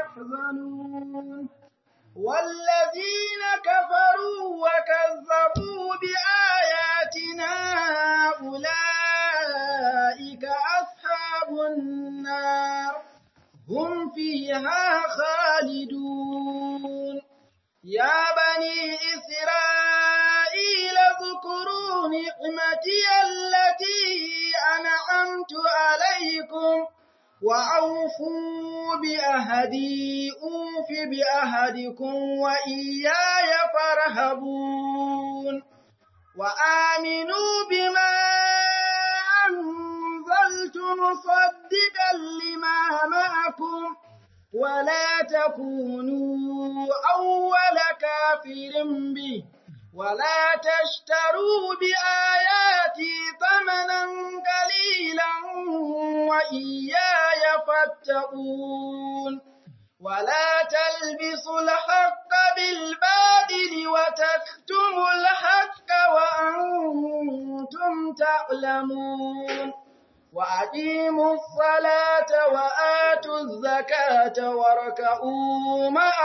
يحزنون والذين كفروا وكذبوا بآياتنا أولئك أصحاب النار هم فيها خالدون يا بني إسرائيل اذكروا نعمتي التي أنعمت عليكم وأوفوا بأهدي أوف بأهدكم وإياي فارهبون وآمنوا بما أنزلت مصدقا لما معكم ولا تكونوا أول كافر به ولا تشتروا بآياتي ثمنا قليلا وإياي فاتقون ولا تلبسوا الحق بالباطل وتكتموا الحق وأنتم تعلمون وأقيموا الصلاة وآتوا الزكاة واركعوا مع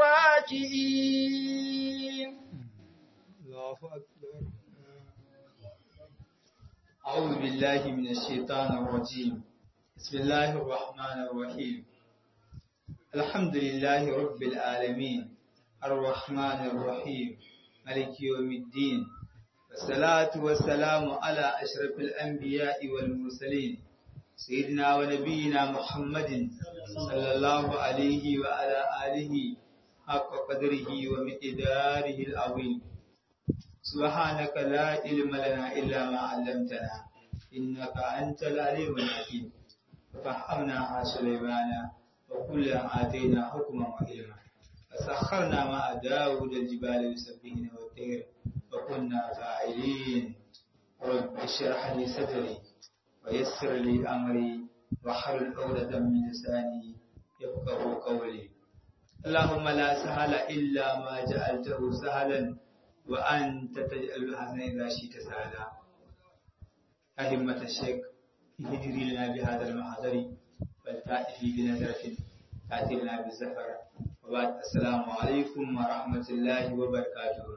الراكعين الله أكبر أعوذ بالله من الشيطان الرجيم بسم الله الرحمن الرحيم الحمد لله رب العالمين الرحمن الرحيم ملك يوم الدين والصلاة والسلام على أشرف الأنبياء والمرسلين سيدنا ونبينا محمد صلى الله عليه وعلى آله حق قدره ومقداره العظيم سبحانك لا علم لنا إلا ما علمتنا إنك أنت العليم الحكيم ففهمناها سليمان وكلا آتينا حكما وعلما فسخرنا مع داود الجبال يسبحن والطير وكنا فاعلين رب اشرح لي صدري ويسر لي أمري واحلل عقدة من لساني يفقه قولي اللهم لا سهل إلا ما جعلته سهلا وأنت تجعل الحزن إذا شئت سهلا أهمة الشيخ هجري لنا بهذا المحضر فلتأتي بنظرة تأتي لنا بالزفر وبعد السلام عليكم ورحمة الله وبركاته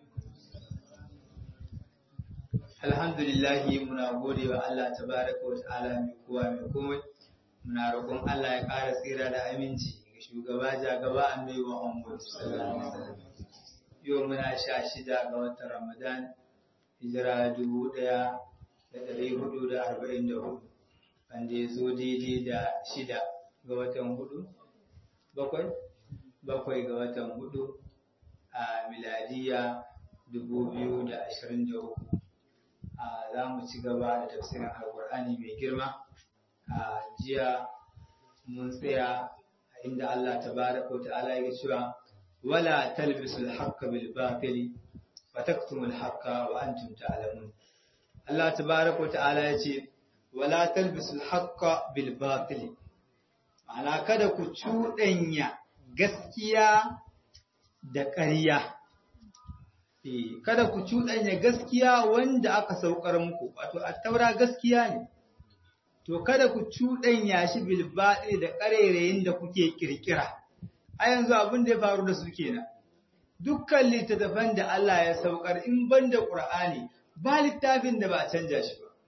Alhamdulillah muna gode wa Allah tabaraka wa ta'ala mai kowa mai komai muna roƙon Allah ya ƙara tsira da aminci ga shugaba jagaba annabi Muhammad sallallahu alaihi wasallam yau muna sha shida ga watan Ramadan hijira dubu ɗaya da ɗari hudu da arba'in da hudu wanda ya zo daidai da shida ga watan hudu bakwai bakwai ga watan hudu a miladiya dubu biyu da ashirin da uku za mu ci gaba da tafsirin alkur'ani mai girma a jiya mun tsaya a inda Allah tabaraka wa ta'ala ya cewa wala talbisul haqqa bil batili wa taktumul haqqa wa antum ta'lamun Allah tabaraka wa ta'ala ya ce wala talbisul haqqa bil batili ma'ana kada ku cuɗanya gaskiya da ƙarya kada ku cuɗanya gaskiya wanda aka saukar muku wato attaura gaskiya ne to kada ku cuɗanya shi bil baɗi da ƙarerayin da kuke kirkira a yanzu abin da ya faru da su kenan dukkan littattafan da Allah ya saukar in ban da Qur'ani ba littafin da ba a canja shi ba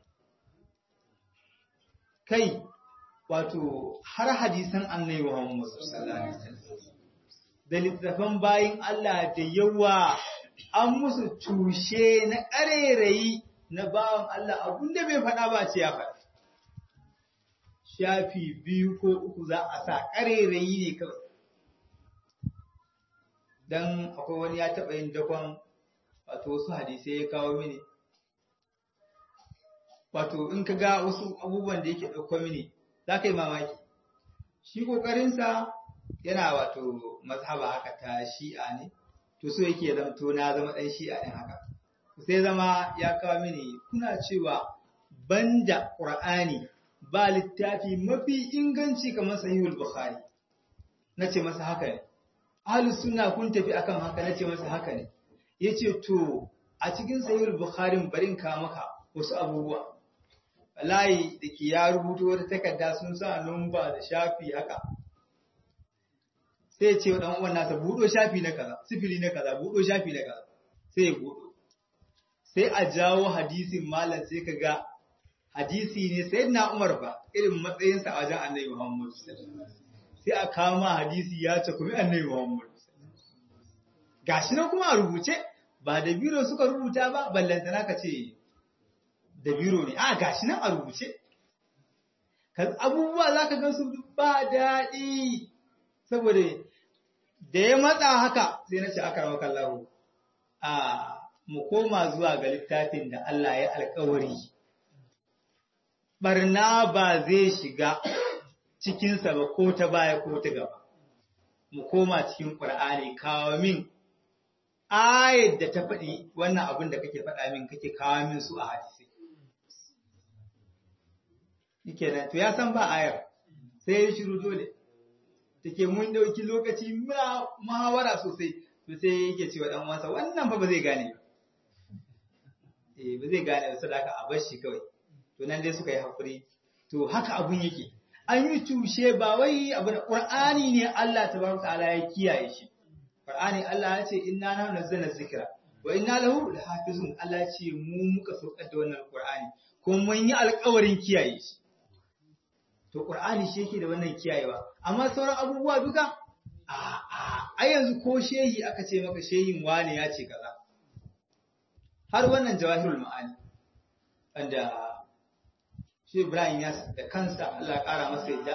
kai wato har hadisan annabi Muhammad sallallahu alaihi wasallam da littattafan bayin Allah da yawa an musu tushe na ƙarerayi na bawan Allah abinda bai faɗa ba ce ya faɗa. Shafi biyu ko uku za a sa ƙarerayi ne kawai. Don akwai wani ya taɓa yin dakon wato wasu hadisai ya kawo mini. Wato in ka ga wasu abubuwan da yake ɗauko mini za ka yi mamaki. Shi ƙoƙarinsa yana wato mazhaba haka ta shi'a ne. to so yake zamto na zama ɗan shi'a ɗin haka sai zama ya kawo mini kuna cewa banda ƙur'ani ba littafi mafi inganci kamar sahihul bukhari na ce masa haka ne ahlus sunna kun tafi akan haka na ce masa haka ne yace to a cikin sahihul bukhari barin ka maka wasu abubuwa wallahi da ke ya rubuto wata takarda sun sa numba da shafi haka sai ya ce wa dan uwan nasa budo shafi na kaza sifili na kaza budo shafi na kaza sai ya budo sai a jawo hadisin malam sai ka ga hadisi ne sai na Umar ba irin matsayinsa a wajen Annabi Muhammad sai a kama hadisi ya ce kuma Annabi Muhammad gashi nan kuma a rubuce ba da biro suka rubuta ba ballantana ka ce da biro ne a gashi nan a rubuce abubuwa za ka gan su ba daɗi saboda da ya matsa haka sai na ce aka rawa kallahu a mu koma zuwa ga littafin da Allah ya alkawari barna ba zai shiga cikinsa ba ko ta baya ko ta gaba mu koma cikin ƙur'ani kawo min ayat da ta faɗi wannan abin da kake faɗa min kake kawo min su a hadisi yake nan to ya san ba ayar sai ya shiru dole take mun dauki lokaci muna muhawara sosai to sai yake cewa dan uwansa wannan fa ba zai gane ba eh ba zai gane ba sadaka a bar shi kawai to nan dai suka yi hakuri to haka abun yake an yi tushe ba wai abu da qur'ani ne Allah tabaraka ta'ala ya kiyaye shi qur'ani Allah ya ce inna nahnu nazzalna dhikra wa inna lahu lahafizun Allah ya ce mu muka saukar da wannan qur'ani kuma mun yi alƙawarin kiyaye shi to ƙur'ani shi yake da wannan kiyayewa amma sauran abubuwa duka a a a yanzu ko shehi aka ce maka shehin wane ya ce kaza har wannan jawahirul ma'ani wanda shi Ibrahim ya da kansa Allah ya ƙara masa yadda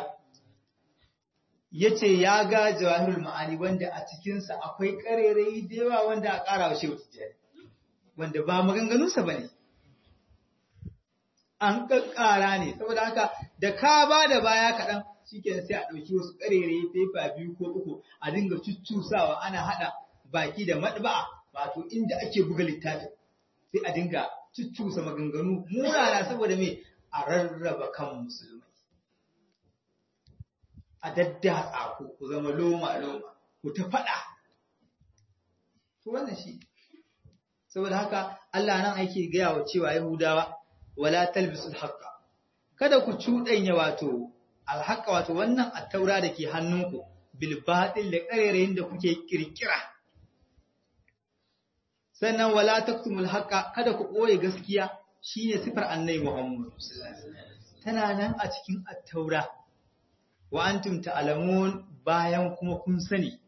yace ya ga jawahirul ma'ani wanda a cikin sa akwai karerai da yawa wanda a ƙara wa shehu tijjani wanda ba maganganunsa bane an kakkara ne saboda haka da ka ba da baya kaɗan shikenan sai a ɗauki wasu ƙarere fefa biyu ko uku a dinga cuccusawa ana haɗa baki da maɗba'a wato inda ake buga littafin sai a dinga cuccusa maganganu munana saboda me a rarraba kan musulmai a daddatsa ku ku zama loma loma ku ta faɗa to wannan shi saboda haka Allah nan ake gaya wa cewa Yahudawa wala talbisul haqqa kada ku cudanya wato alhaqa wato wannan attaura da ke hannunku bil batil da karerayin da kuke kirkira sannan wala taktumul haqqa kada ku boye gaskiya shine sifar annabi Muhammad tana nan a cikin attaura wa antum ta'lamun bayan kuma kun sani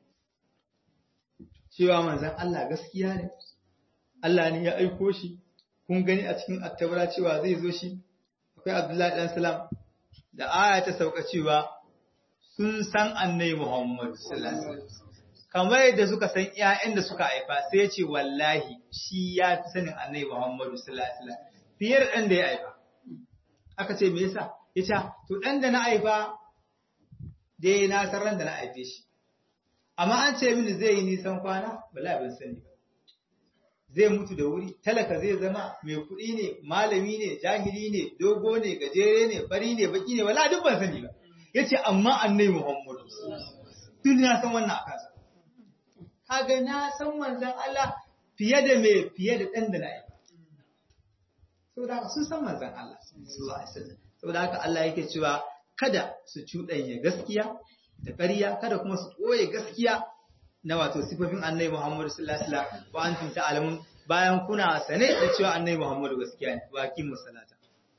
cewa manzon Allah gaskiya ne Allah ne ya aiko shi kun gani a cikin attaura cewa zai zo shi akwai abdullahi dan salam da aya ta sauka cewa sun san annai muhammad kamar yadda suka san ƴaƴan da suka haifa sai ya ce wallahi shi ya fi sanin annai muhammad fiye da ɗan da ya haifa aka ce me yasa ya ce to ɗan da na haifa dai na san ran da na haife shi amma an ce mini zai yi nisan kwana bala ban sani ba zai mutu da wuri talaka zai zama mai kuɗi ne malami ne jahili ne dogo ne gajere ne fari ne baki ne wala duk ban sani ba yace amma annabi Muhammadu tun na san wannan akan sa kaga na san manzon Allah fiye da me fiye da dan da na yi saboda haka sun san manzon Allah sallallahu alaihi wasallam saboda haka Allah yake cewa kada su cuɗanya gaskiya da ƙarya kada kuma su ɓoye gaskiya na wato sifofin annabi Muhammadu sallallahu alaihi wasallam wa antum ta'lamun bayan kuna sane da cewa annabi Muhammadu gaskiya ne wa aqimu salata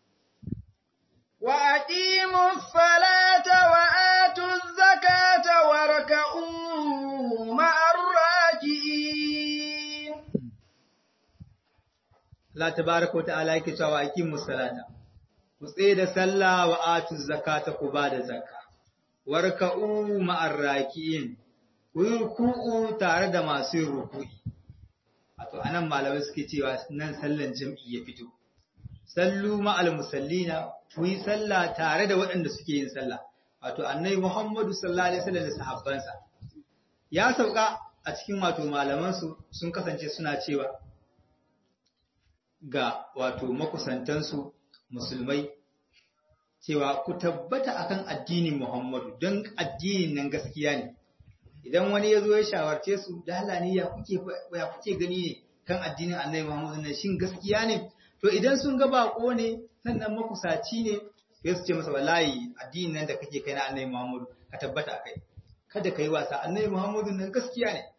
wa aqimu salata wa atu zakata warka'u ma'ar raki'in Allah tabaaraka wa ta'ala yake cewa wa aqimu salata ku tsaye da sallah wa atu zakata ku ba da zakka warka'u ma'ar raki'in ku yi ruku'u tare da masu yin ruku'i. Wato, anan malamai suke cewa nan sallan jam'i ya fito. Sallu ma'al musallina, ku yi sallah tare da waɗanda suke yin sallah. Wato, annai Muhammadu sallallahu Alaihi wasallam da sahabbansa. Ya sauka a cikin wato malamansu sun kasance suna cewa ga wato makusantansu musulmai cewa ku tabbata akan addinin Muhammadu don addinin nan gaskiya ne. idan wani ya zo ya shawarce su da halani ya kuke ya kuke gani ne kan addinin Annabi Muhammad nan shin gaskiya ne to idan sun ga bako ne sannan makusaci ne sai su ce masa wallahi addinin nan da kake kai na Annabi Muhammad ka tabbata kai kada ka yi wasa annabi Muhammadu nan gaskiya ne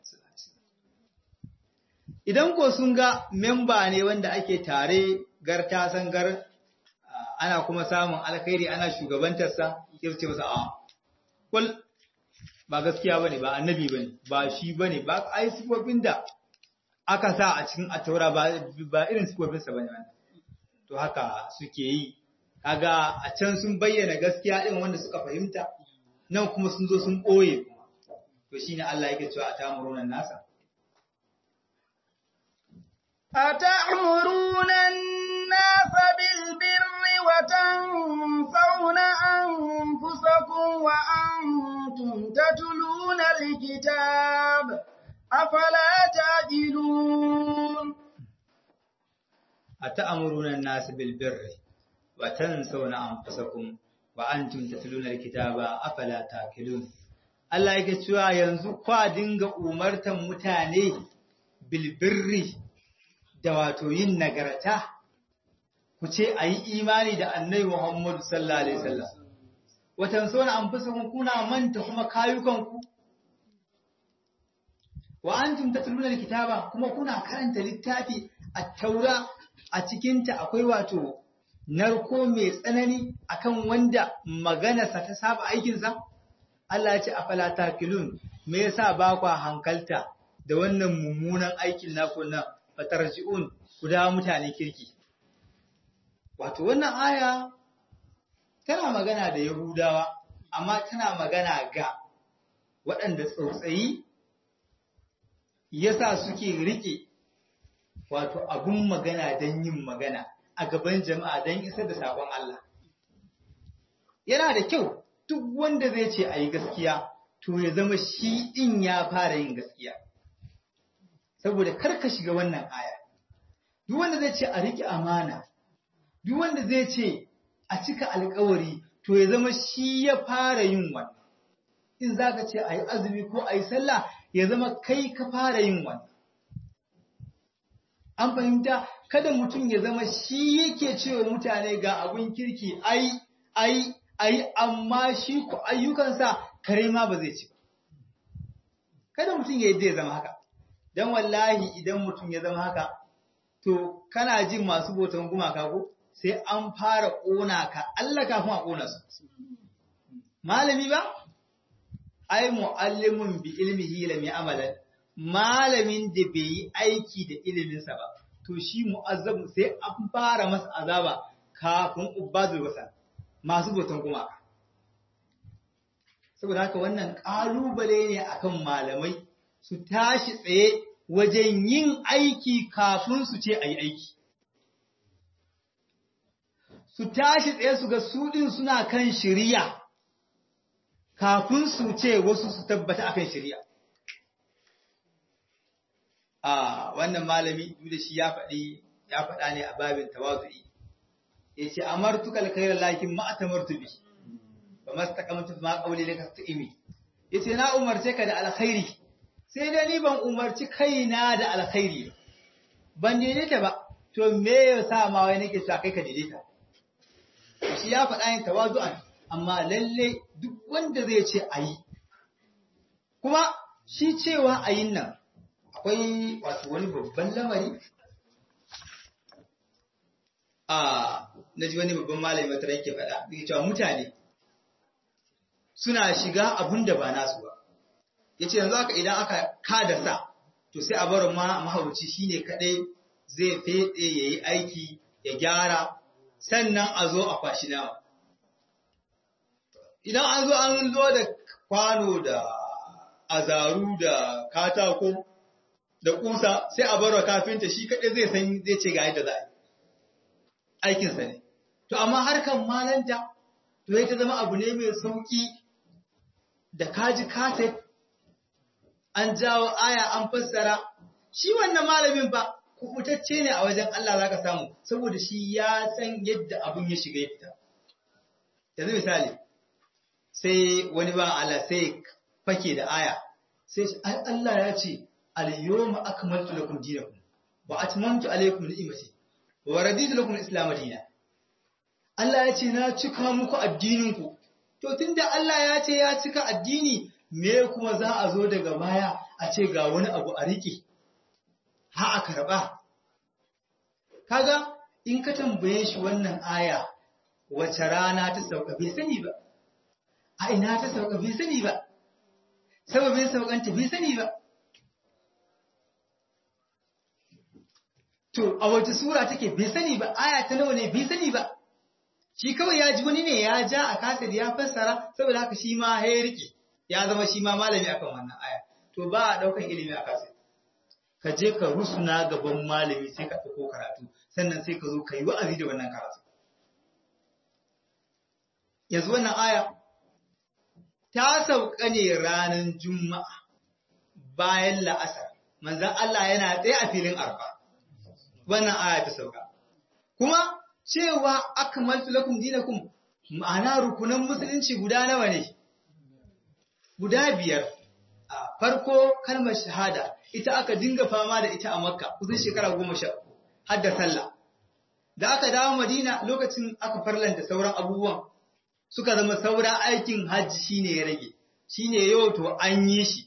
idan ko sun ga memba ne wanda ake tare gar ta san gar ana kuma samun alkhairi ana shugabantarsa sai ce masa a kul ba gaskiya bane ba annabi bane ba shi bane ba ai sifofin da aka sa a cikin ataura ba ba irin sifofin sa bane wannan to haka suke yi kaga a can sun bayyana gaskiya din wanda suka fahimta nan kuma sun zo sun ɓoye kuma to shine Allah yake cewa a tamuruna nasa أتأمرون الناس بالبر وتنفون أنفسكم وأنتم تتلون الكتاب أفلا تعقلون أتأمرون الناس بالبر وتنسون أنفسكم وأنتم تتلون الكتاب أفلا تعقلون Allah yake cewa yanzu kwa dinga umartan mutane bilbirri da wato yin nagarta ku ce a yi imani da annai Muhammadu sallallahu Alaihi wasallam. Watan so na amfisa kuna manta kuma kayukanku? Wa an tumta tulunar kitaba kuma kuna karanta littafi a taura a cikinta akwai wato narko mai tsanani akan wanda maganarsa ta saba aikinsa? Allah ya ce a falata kilun, me yasa ba kwa hankalta da wannan mummunan aikin naku nan fatarji'un ku dawo mutane kirki. Wato wannan aya tana magana da Yahudawa, amma tana magana ga waɗanda tsautsayi yasa suke riƙe wato abun magana don yin magana a gaban jama'a don isar da saƙon Allah. Yana da kyau duk wanda zai ce a yi gaskiya, to ya zama shi ɗin ya fara yin gaskiya. Saboda kar ka shiga wannan aya. duk wanda zai ce a riƙe amana, duk wanda zai ce a cika alkawari, to ya zama shi ya fara yin wannan. In za ka ce a yi azumi ko a yi sallah, ya zama kai ka fara yin wannan. An fahimta, kada mutum ya zama shi yake cewa mutane ga abin kirki, ai, ai, ai, amma shi ku ayyukansa kare ma ba zai ci ba. Kada mutum ya yi ya zama haka. Don wallahi idan mutum ya zama haka, to kana jin masu botan gumaka ko sai an fara ƙona ka Allah kafin a ƙona su malami ba ai muallimun bi ilmihi lam ya'malan malamin da bai yi aiki da iliminsa ba to shi mu'azzab sai an fara masa azaba kafin ubadu wasa masu botan gumaka saboda haka wannan ƙalubale ne akan malamai su tashi tsaye wajen yin aiki kafin su ce a yi aiki. Su tashi tsaye su ga suɗin suna kan shirya kafin su ce wasu su tabbata akan shirya. A wannan malami da shi ya faɗi ya faɗa ne a babin tawazu'i. Ya ce, Amartu kalkairar lakin ma'atamartu bi, ba masu takamtu ma ƙauli da ka imi. Ya ce, Na umarce ka da alkhairi, sai dai ni ban umarci kaina da alkhairi ban daidaita ba to me ya sa ma wai nake sa kai ka daidaita shi ya faɗa yin tawazu'an amma lalle duk wanda zai ce ayi kuma shi cewa ayin nan akwai wato wani babban lamari a naji wani babban malami wata yake faɗa yake cewa mutane suna shiga abun da ba nasu ba ya ce yanzu aka idan aka kada sa to sai a bar ma mahauci shine kadai zai fede ya yi aiki ya gyara sannan a zo a kwashi nama idan an zo an zo da kwano da azaru da katako da kusa sai a bar kafinta shi kadai zai san zai ce ga yadda za a yi aikinsa ne to amma harkan malanta to ya ta zama abu ne mai sauki da kaji kaset an jawo aya an fassara shi wannan malamin ba kubutacce ne a wajen Allah zaka samu saboda shi ya san yadda abun ya shiga ya fita yanzu misali sai wani ba Allah sai fake da aya sai Allah ya ce al-yawma akmaltu lakum dinakum wa atmamtu alaykum ni'mati wa raditu lakum al-islam dinan Allah ya ce na cika muku addininku to tunda Allah ya ce ya cika addini me kuma za a zo daga baya a ce ga wani abu a riƙe ha a karɓa kaga in ka tambaye shi wannan aya wace rana ta sauka bai sani ba a ina ta sauka bai sani ba sababin saukanta bai sani ba to a wace sura take bai sani ba aya ta nawa ne bai sani ba shi kawai ya ji wani ne ya ja a kasir ya fassara saboda haka shi ma ya rike ya zama shi ma malami akan wannan aya to ba a daukan ilimi a kasir ka je ka rusuna gaban malami sai ka ɗauko karatu sannan sai ka zo ka yi wa'azi da wannan karatu yanzu wannan aya ta sauka ne ranar juma'a bayan la'asar manzan Allah yana tsaye a filin arfa wannan aya ta sauka kuma cewa akmaltu lakum dinakum ma'ana rukunan musulunci guda nawa ne guda biyar a farko kalmar shahada ita aka dinga fama da ita a makka kusan shekara goma sha uku har da sallah da aka dawo madina lokacin aka farlanta sauran abubuwan suka zama saura aikin hajji shine ya rage shine yau to an yi shi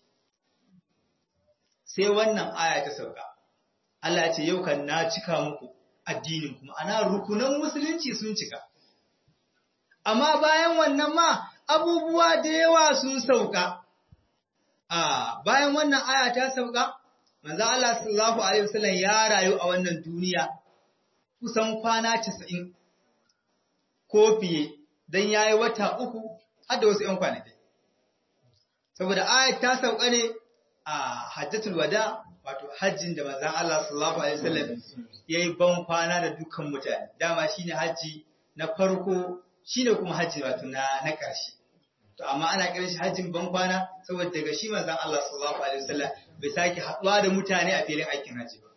sai wannan aya ta sauka Allah ya ce yau kan na cika muku addinin kuma ana rukunan musulunci sun cika amma bayan wannan ma abubuwa da yawa sun sauka a bayan wannan aya ta sauka manzo Allah sallallahu alaihi wasallam ya rayu a wannan duniya kusan kwana 90 ko fiye dan yayi wata uku har da wasu 'yan kwanaki saboda ayat ta sauka ne a hajjatul wada wato hajjin da manzon Allah sallallahu alaihi wasallam yayi ban kwana da dukkan mutane dama shine haji na farko shine kuma haji wato na na ƙarshe to amma ana kiran shi hajjin ban kwana saboda daga shi manzon Allah sallallahu alaihi wasallam bai sake haɗuwa da mutane a filin aikin haji ba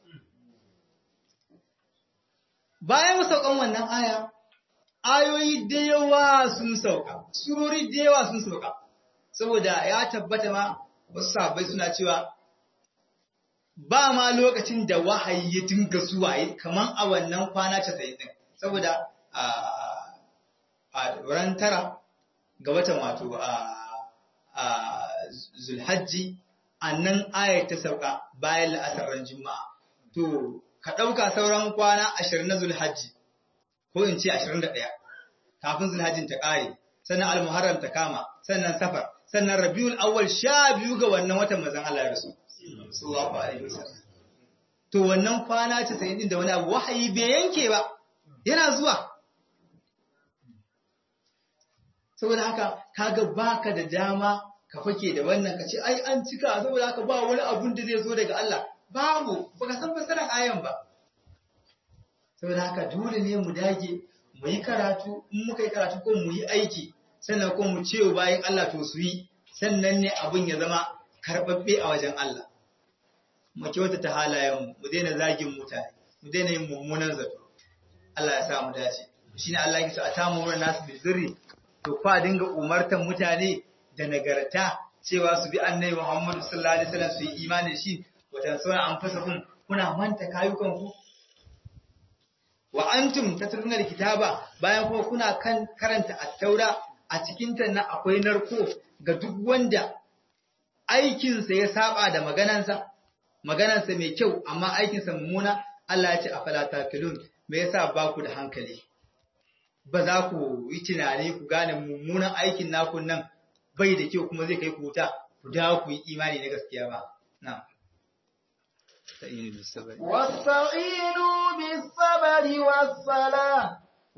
bayan saukan wannan aya ayoyi da yawa sun sauka surori da yawa sun sauka saboda ya tabbata ma wasu sahabbai suna cewa ba ma lokacin da wahayi ya dinga zuwa kaman a wannan kwana 90 din saboda a ran tara ga watan wato a zulhajji annan ayar ta sauka bayan la'asar juma'a to ka ɗauka sauran kwana 20 na zulhajji ko in ce 21 kafin zulhajjin ta ƙare sannan almuharram ta kama sannan safar sannan rabiul awwal sha biyu ga wannan watan mazan Allah ya rasu sallallahu alaihi wasallam to wannan kwana 90 din da wani abu wahayi bai yanke ba yana zuwa saboda haka kaga baka da dama ka fake da wannan ka ce ai an cika saboda haka ba wani abun da zai zo daga Allah babu baka san fasarar ayan ba saboda haka dole ne mu dage mu yi karatu in muka yi karatu ko mu yi aiki sannan ko mu ce bayan Allah to su yi sannan ne abun ya zama karɓaɓɓe a wajen Allah mu kyautata halayen mu daina zagin mutane mu daina yin mummunan zato Allah ya sa mu dace shine Allah ya ce a tamu wurin nasu bil birri to fa dinga umartan mutane da nagarta cewa su bi annabi Muhammad sallallahu alaihi wasallam su yi imani da shi wata sauran an fasa kun kuna manta kayukan ku wa antum tatluna kitaba bayan kuma kuna kan karanta at-taura a cikin ta na akwai narko ga duk wanda aikinsa ya saba da maganansa maganansa mai kyau amma aikinsa mummuna Allah ya ce afala takilun me yasa ba ku da hankali ba za ku yi tunani ku gane mummunan aikin naku nan bai da kyau kuma zai kai ku wuta ku dawo ku yi imani na gaskiya ba na واستعينوا بالصبر والصلاة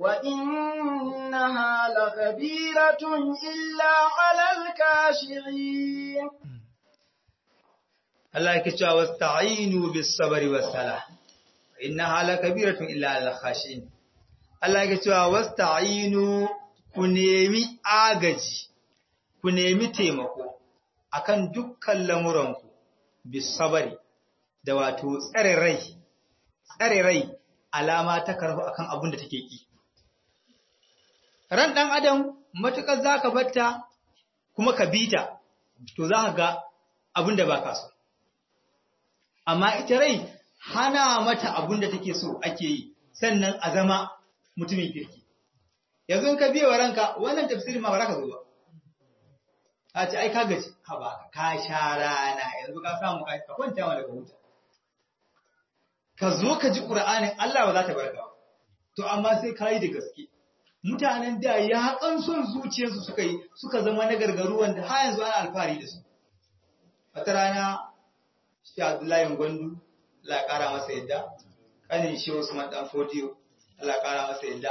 وإنها لكبيرة إلا على الكاشعين Allah yake cewa wasta'inu bis sabri was sala innaha lakabiratun illa al khashin Allah yake cewa wasta'inu ku nemi agaji ku nemi taimako akan dukkan lamuranku bis sabri da wato tsare rai tsare rai alama ta karhu akan abin da take ki ran dan adam matukar zaka batta kuma ka bita to za ka ga abin da baka so amma ita rai hana mata abin da take so ake yi sannan a zama mutumin kirki yanzu ka biya wa ranka wannan tafsirin ma ba za ka zo ba a ce ai ka gaji ha ba ka sha rana yanzu ka samu ka ka kwanta ma daga huta ka zo ka ji qur'anin Allah ba za ta barka ba to amma sai ka yi da gaske mutanen da ya kan son zuciyarsu suka yi suka zama na gargaru wanda har yanzu ana alfahari da su wata rana shi Abdullahi Gwandu Allah ƙara masa yadda kanin shi Usman dan Fodiyo Allah ƙara masa yadda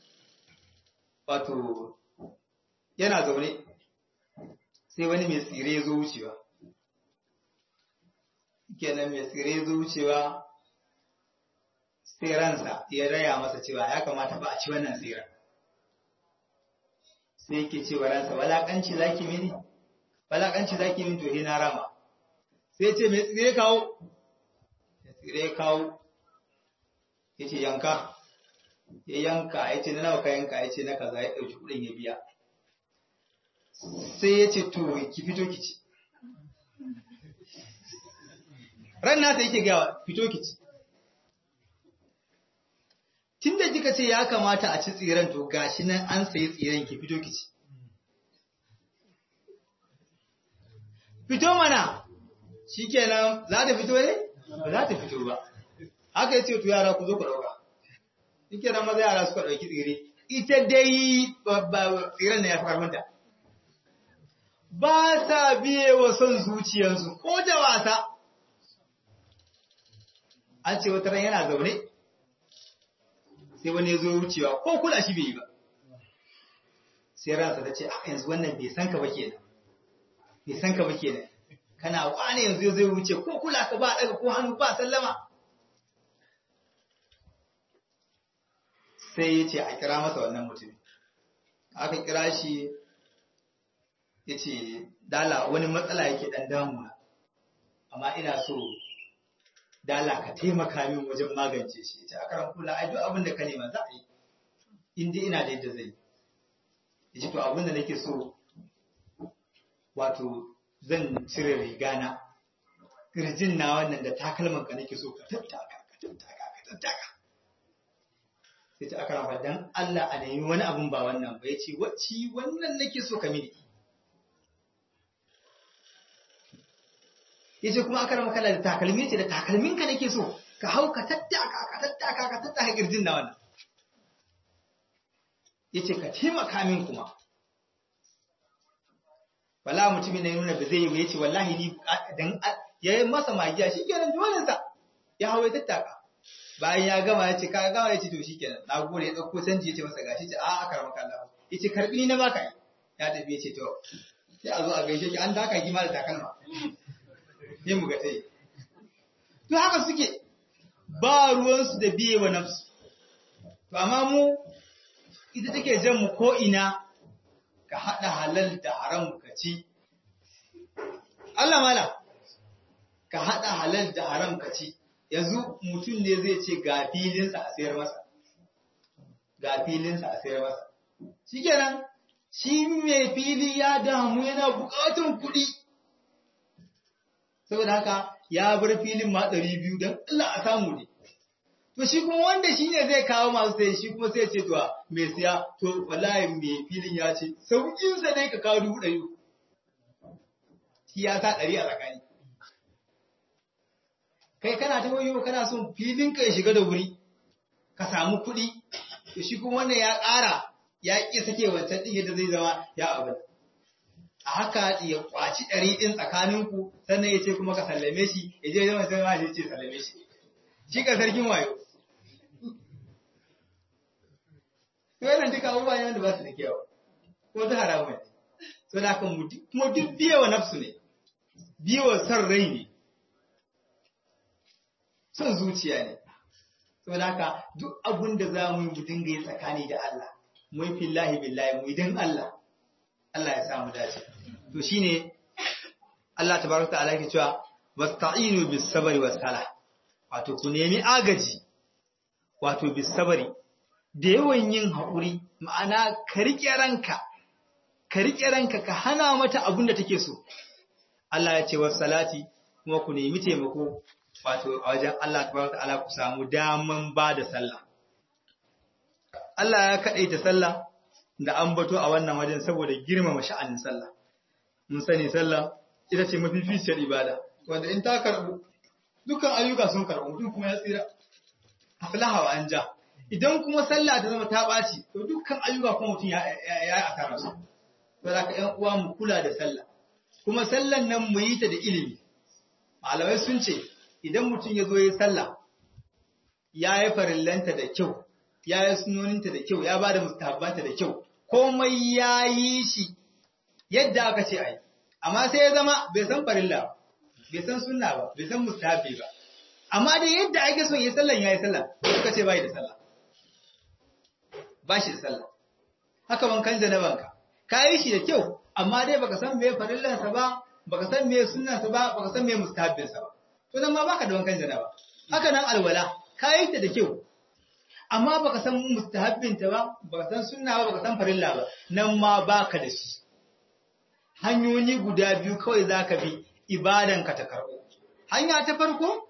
wato yana zaune sai wani mai tsire ya zo wucewa kenan mai tsire ya zo wucewa sai ransa ya raya masa cewa ya kamata ba a ci wannan tsira sai yake cewa ransa walakanci zaki mini walakanci zaki mini to na rama sai ce mai tsire kawo mai tsire kawo ya ce yanka ya yanka ya ce na nawa ka yanka ya ce na kaza ya ɗauki kuɗin ya biya sai ya ce to ki fito ki ci ran nasa yake gawa fito ki ci tun da kika ce ya kamata a ci tsiran to gashi nan an sayi tsiran ki fito ki ci fito mana shikenan za ta fito ne ba za ta fito ba haka ya ce to yara ku zo ku ɗauka shikenan maza yara suka ɗauki tsire ita dai tsiran na ya fi karfinta ba sa biye wa son zuciyarsu ko da wasa. An ce wata ran yana zaune, sai wani ya zo wucewa ko kula shi bai yi ba. Sai ransa ta ce, a yanzu wannan bai san ka ba kenan, bai san ka ba kenan. Kana wane yanzu zai wuce ko kula ka ba daga ko hannu ba sallama. Sai ya ce a kira masa wannan mutum. Aka kira shi ya ce dala wani matsala yake ɗan damuna amma ina so dala ka taimaka min wajen magance shi ya ce a karan kula ai duk abin da ka nema za a yi inda ina da yadda zai ya ce to abin da nake so wato zan cire rigana kirjin na wannan da takalman ka nake so ka tattaka ka tattaka ka tattaka sai ta aka rafa dan Allah a nemi wani abun ba wannan ba ya ce wacce wannan nake so ka mini yace kuma aka rama kala da takalmi ce da takalmin ka nake so ka hau ka tattaka ka tattaka ka tattaka girjin na wannan yace ka taimaka min kuma wala mutumin ne nuna ba zai yi yace wallahi ni dan yayi masa magiya shi kenan dole sa ya hawo ya tattaka bayan ya gama yace ka gama yace to shikenan na gode ya dauko canji yace masa gashi ce a aka rama kala yace karbi ni na baka ya tafi yace to sai a zo a gaishe ki an daka ki ma da takalma sai mu ga tai to haka suke ba ruwansu da biye wa nafsu to amma mu ita take jan mu ko ina ka hada halal da haram ka ci Allah mala ka hada halal da haram ka ci yanzu mutum ne zai ce ga filinsa a sayar masa ga filinsa a sayar masa shikenan shi mai fili ya damu yana bukatun kuɗi saboda haka ya bar filin ma ɗari biyu don Allah a samu ne. To shi kuma wanda shi ne zai kawo masu sai shi kuma sai ce to mai siya to wallahi mai filin ya ce sauƙinsa dai ka kawo dubu ɗari. Shi ya sa ɗari a tsakani. Kai kana ta wayo kana son filin ka ya shiga da wuri ka samu kuɗi to shi kuma wannan ya ƙara ya ƙi sake wancan ɗin yadda zai zama ya abin. a haka ya kwaci ɗari ɗin tsakaninku sannan ya ce kuma ka sallame shi ya je zama sai ma ya ce sallame shi shi ka sarkin wayo wannan duka abubuwa ne wanda ba su da kyau ko ta haramu ne so da kan kuma duk biyewa nafsu ne biyewa son rai ne son zuciya ne so da haka duk abun da za mu yi mu dinga yi tsakani da Allah mu yi fillahi billahi mu yi don Allah Allah ya samu dace to shine Allah tabaraka ta'ala yake cewa wasta'inu bis sabri was sala wato ku nemi agaji wato bis sabri da yawan yin haƙuri ma'ana ka rike ranka ka rike ranka ka hana mata abin da take so Allah ya ce was salati kuma ku nemi taimako wato a wajen Allah tabaraka ta'ala ku samu daman ba da sallah Allah ya kadaita sallah da ambato a wannan wajen saboda girmama sha'anin sallah mun sani sallah ita ce mafificiyar ibada wanda in ta karbu dukkan ayyuka sun karbu mutum kuma ya tsira aflaha wa anja idan kuma sallah ta zama ta ɓaci to dukkan ayyuka kuma mutum ya yi asara su to da ka ƴan uwa mu kula da sallah kuma sallan nan mu yi ta da ilimi malamai sun ce idan mutum ya zo ya yi sallah ya yi farillanta da kyau ya yi sunoninta da kyau ya ba da mustahabbanta da kyau komai ya yi shi yadda aka ce a yi amma sai ya zama bai san farilla bai san sunna ba bai san mustahabbi ba amma dai yadda ake son yi sallan ya yi sallah suka ce bai da sallah ba shi da sallah haka wankan janabanka ka yi shi da kyau amma dai baka san me farillansa ba baka san me sunnansa ba baka san me mustahabbinsa ba to nan ma baka da wankan janaba haka nan alwala ka yi ta da kyau amma baka san mustahabbinta ba baka san sunna ba baka san farilla ba nan ma baka da shi hanyoyi guda biyu kawai zaka bi ibadanka ta karbo hanya ta farko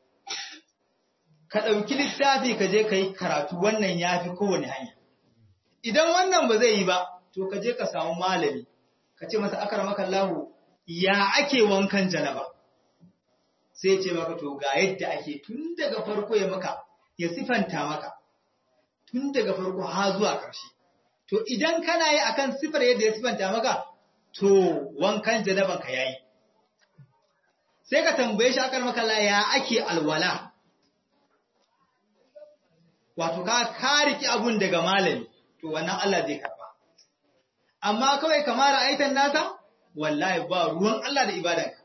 ka ɗauki littafi ka je ka yi karatu wannan ya fi kowane hanya idan wannan ba zai yi ba to ka je ka samu malami ka ce masa akar maka lahu ya ake wankan janaba sai ce maka to ga yadda ake tun daga farko ya maka ya sifanta maka tun daga farko ha zuwa ƙarshe to idan kana yi akan sifar yadda ya sifanta maka to wankan janaban ka yayi sai ka tambaye shi akar maka la ya ake alwala wato ka kariki abun daga malami to wannan Allah zai karba amma kawai kamar aitan nasa wallahi ba ruwan Allah da ibadanka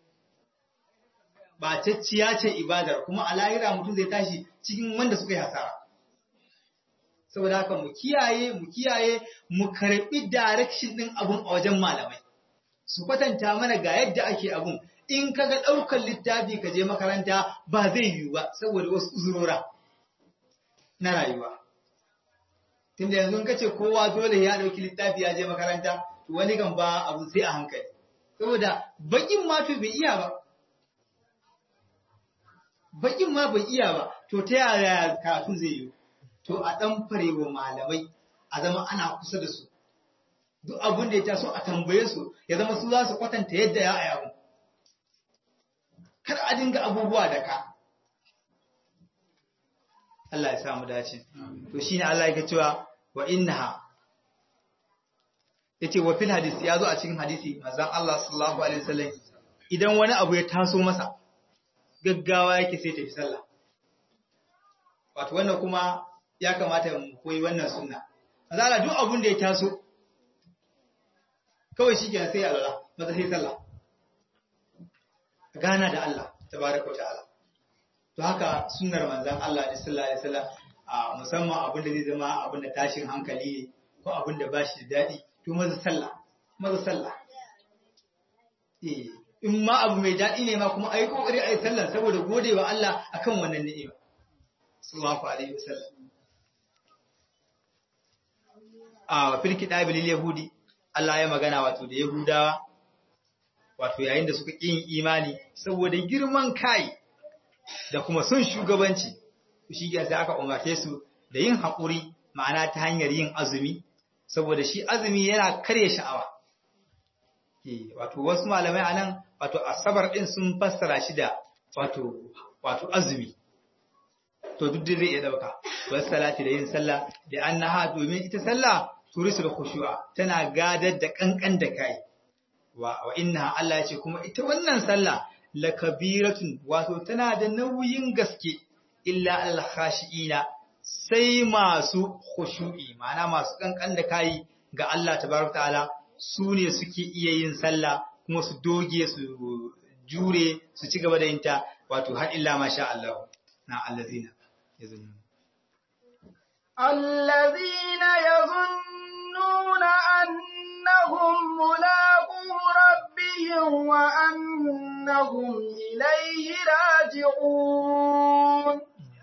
ba cacciya ce ibadar kuma a lahira mutum zai tashi cikin wanda suka yi hasara saboda haka mu kiyaye mu kiyaye mu karbi direction din abun a wajen malamai su kwatanta mana ga yadda ake abun in kaga daukar littafi ka je makaranta ba zai yiwu ba saboda wasu uzurora na rayuwa tunda yanzu ka ce kowa dole ya dauki littafi ya je makaranta to wani kan ba abu sai a hankali saboda bakin ma to bai iya ba bakin ma bai iya ba to ta yaya karatu zai yi to a dan farewa malamai a zama ana kusa da su duk abin da ya taso a tambaye su ya zama su za su kwatanta yadda ya aya kar a dinga abubuwa da ka Allah ya samu dace to shine Allah yake cewa wa innaha yace wa fil hadisi yazo a cikin hadisi manzon Allah sallallahu alaihi wasallam idan wani abu ya taso masa gaggawa yake sai tafi sallah wato wannan kuma ya kamata mu koyi wannan sunna azala duk abun da ya taso kawai shikenan sai Allah maza sai sallah gana da Allah tabaraka wa ta'ala to haka sunnar manzon Allah sallallahu alaihi wasallam a musamman abin da zai zama abin da tashin hankali ne ko abin da bashi da dadi to maza sallah maza sallah eh in ma abu mai dadi ne ma kuma ayi kokari ayi sallah saboda godewa Allah akan wannan ni'ima sallallahu alaihi wasallam a fil kitabil yahudi Allah ya magana wato da yahudawa wato yayin da suka kin imani saboda girman kai da kuma sun shugabanci shi sai aka umarce su da yin haƙuri ma'ana ta hanyar yin azumi saboda shi azumi yana karya sha'awa wato wasu malamai anan wato asabar din sun fassara shi da wato wato azumi to duk da zai iya dauka wasu salati da yin sallah da annaha domin ita sallah turisul khushu'a tana gadar da kankan da kai wa wa inna Allah ya ce kuma ita wannan sallah lakabiratun wato tana da nauyin gaske illa al-khashiina sai masu khushu'i ma'ana masu kankan da kai ga Allah tabaraka ta'ala su ne suke iya yin sallah kuma su doge su jure su ci gaba da yin ta wato har illa masha Allah na allazina yazunnun الذين يظنون أنهم ملاقو ربهم وأنهم إليه راجعون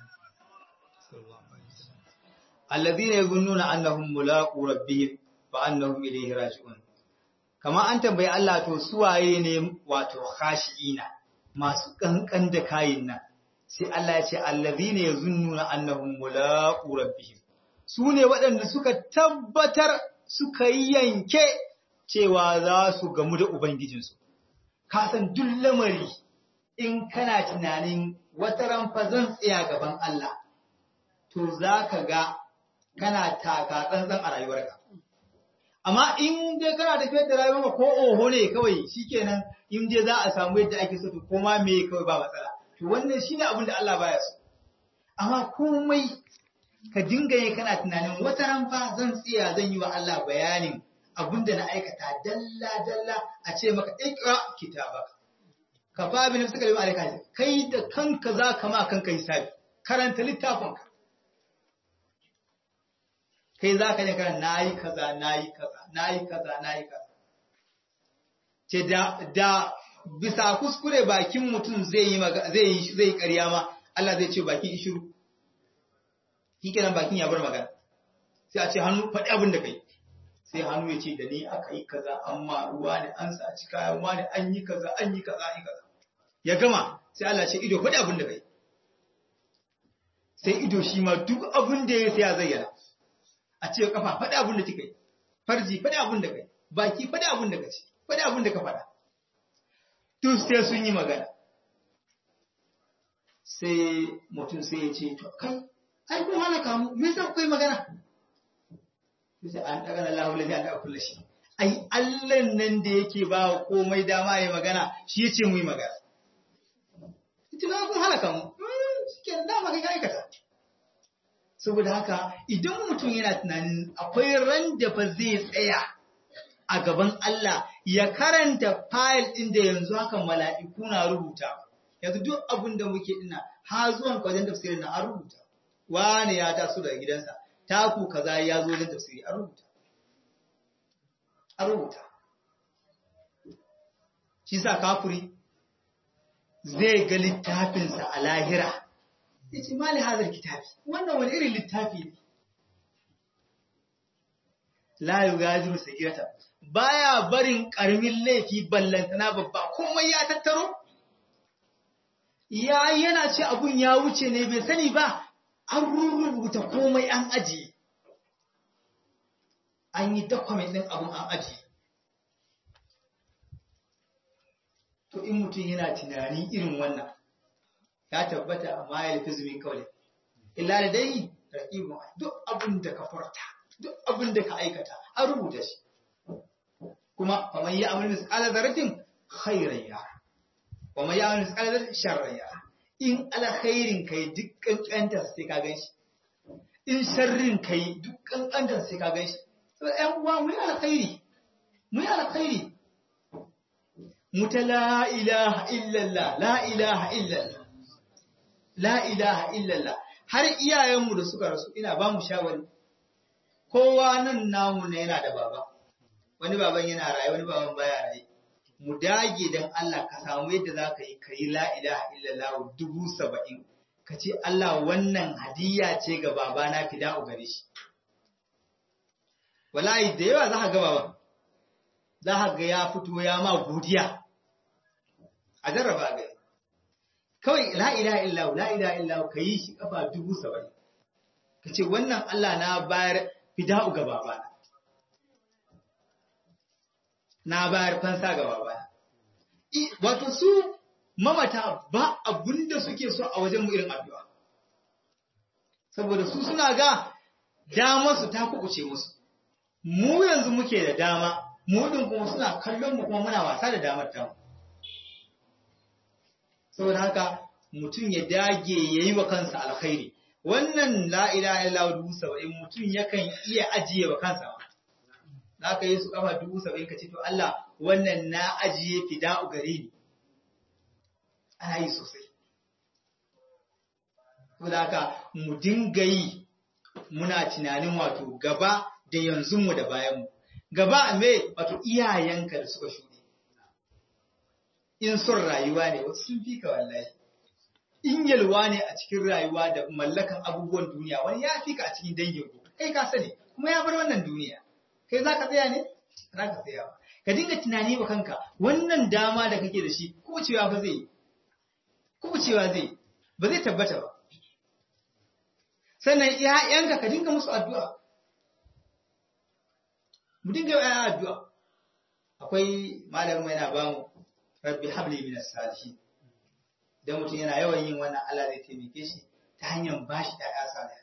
الذين يظنون أنهم ملاقو ربهم وأنهم إليه راجعون kama an tambayi Allah to suwaye ne wato khashi'ina masu kankan da kayin nan sai Allah ya ce allazina yazunnuna annahum mulaqu rabbihim su ne waɗanda suka tabbatar suka yi yanke cewa za su gamu da Ubangijinsu. Ka san duk lamari in kana tunanin wata ranfa zan tsaya gaban Allah, to za ka ga kana taka tsantsan a rayuwarka. Amma in dai kana tafiyar da rayuwarka ko oho ne kawai shikenan in dai za a samu yadda ake so to koma me kawai ba matsala. To wannan shine abin da Allah baya so. Amma komai ka dinga yi kana tunanin wata ranfa zan tsaya zan yi wa Allah bayanin abinda na aikata dalla-dalla a ce maka ikra kitaba ka fa bi nafsika lima alayka kai da kanka za ka ma kanka hisabi karanta littafinka kai za ka ne kana nayi kaza nayi kaza nayi kaza nayi kaza ce da da bisa kuskure bakin mutum zai yi zai yi zai ƙarya ma Allah zai ce bakin ishiru shikenan bakin ya bar magana sai a ce hannu faɗi abin da kai sai hannu ya ce da ni aka yi kaza amma ruwa ne an saci kayan wani an yi kaza an yi kaza an yi kaza ya gama sai Allah ce ido faɗi abin da kai sai ido shi ma duk abin da ya sai ya zayyana a ce kafa faɗi abin da kika yi farji faɗi abin da kai baki faɗi abin da kaci faɗi abin da ka faɗa duk sai sun yi magana sai mutum sai ya ce to kai ai kun halaka mu me yasa kuka yi magana sai an daga na lahu lafi an daga kulle shi ai Allah nan da yake ba wa komai dama ya magana shi yace mu yi magana ita na kun halaka mu shike dama kai aikata saboda haka idan mutum yana tunanin akwai ran da fa zai tsaya a gaban Allah ya karanta fayil ɗin da yanzu haka mala'iku na rubuta yanzu duk abin da muke ina ha zuwan wajen tafsirin na an rubuta wane ya taso daga gidansa taku kaza ya zo wajen tafsiri a rubuta a rubuta shi sa kafuri zai ga littafinsa a lahira ya ce mali hazar kitabi wannan wani irin littafi ne la yugadiru sagirata baya barin karamin laifi ballantana babba komai ya tattaro ya yana ce abun ya wuce ne bai sani ba an rubuta komai an ajiye an yi document din abun an ajiye to in mutum yana tunani irin wannan ya tabbata amma ya lafi zumin kawai illa da dai raƙibun duk abin da ka furta duk abin da ka aikata an rubuta shi kuma kamar yi amal misƙalar zarafin khairan yara kuma yi amal misƙalar zarafin sharran yara in alkhairin kai duk ƙanƙantar sai ka gan shi in sharrin kai duk ƙanƙantar sai ka gan shi so ƴan uwa mu yi alkhairi mu yi alkhairi mu ta la ilaha illallah la ilaha illallah la ilaha illallah har iyayenmu da suka rasu ina ba mu shawari kowa nan namu ne yana da baba wani baban yana raye wani baban baya raye mu dage dan Allah ka samu yadda za ka yi ka yi la ilaha illallah dubu saba'in ka ce Allah wannan hadiyya ce ga babana fida'u gare shi wallahi da yawa za ka ga baban za ka ga ya fito ya ma godiya a jarraba ga kawai la ilaha illallah la ilaha illallah ka yi shi kafa dubu saba'in ka ce wannan Allah na bayar fida'u ga babana na bayar fansa ga babana wato su mamata ba abun da suke so a wajen mu irin addu'a saboda su suna ga dama su ta kukuce musu mu yanzu muke da dama mu din kuma suna kallon mu kuma muna wasa da damar tamu saboda haka mutum ya dage yayi wa kansa alkhairi wannan la ilaha illallah dubu saba'in mutum yakan iya ajiye wa kansa ma za ka yi su kafa dubu saba'in ka ce to Allah wannan na ajiye fida'u gare ni ana yi sosai saboda haka mu dinga yi muna tunanin wato gaba da yanzu mu da bayan mu gaba me wato iyayenka da suka shuɗe in son rayuwa ne wasu sun fi ka wallahi in yalwa ne a cikin rayuwa da mallakan abubuwan duniya wani ya fi ka a cikin dangin ku kai ka sani kuma ya bar wannan duniya kai za ka tsaya ne za ka tsaya ba ka dinga tunani wa kanka wannan dama da kake da shi kubucewa ba zai kubucewa zai ba zai tabbata ba sannan ‘ya'yanka ka dinga musu addu'a mu dinga yi addu'a akwai malamin yana ba mu rabbi habli min salihin dan mutum yana yawan yin wannan Allah zai taimake shi ta hanyar bashi ƴaƴa salih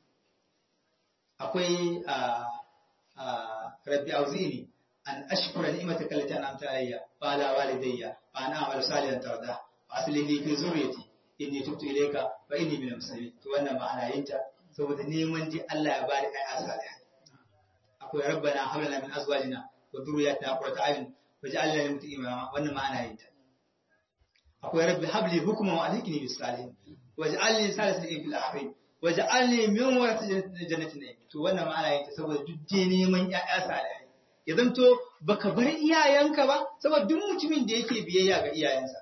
akwai a a rabbi auzini an ashkura ni'mataka allati an'amta alayya wa ala walidayya wa an a'mala salihan tarda wa aslih li fi zurriyyati inni tubtu ilayka wa inni minal muslimin to wannan ma'ana yinta saboda neman ji Allah ya bada ƴaƴa salih akwai rabbana hab lana min azwajina wa dhurriyyatina qurrata a'yun waj'alna lil muttaqina imama wannan ma'ana yinta akwai rabbi habli hukman wa alhikni bis salihin waj'alni salisan fil akhirin waj'alni min warathati jannati na'im to wannan ma'ana yinta saboda duk dai neman ƴaƴa salih ya zanto baka bar iyayenka ba saboda duk mutumin da yake biyayya ga iyayensa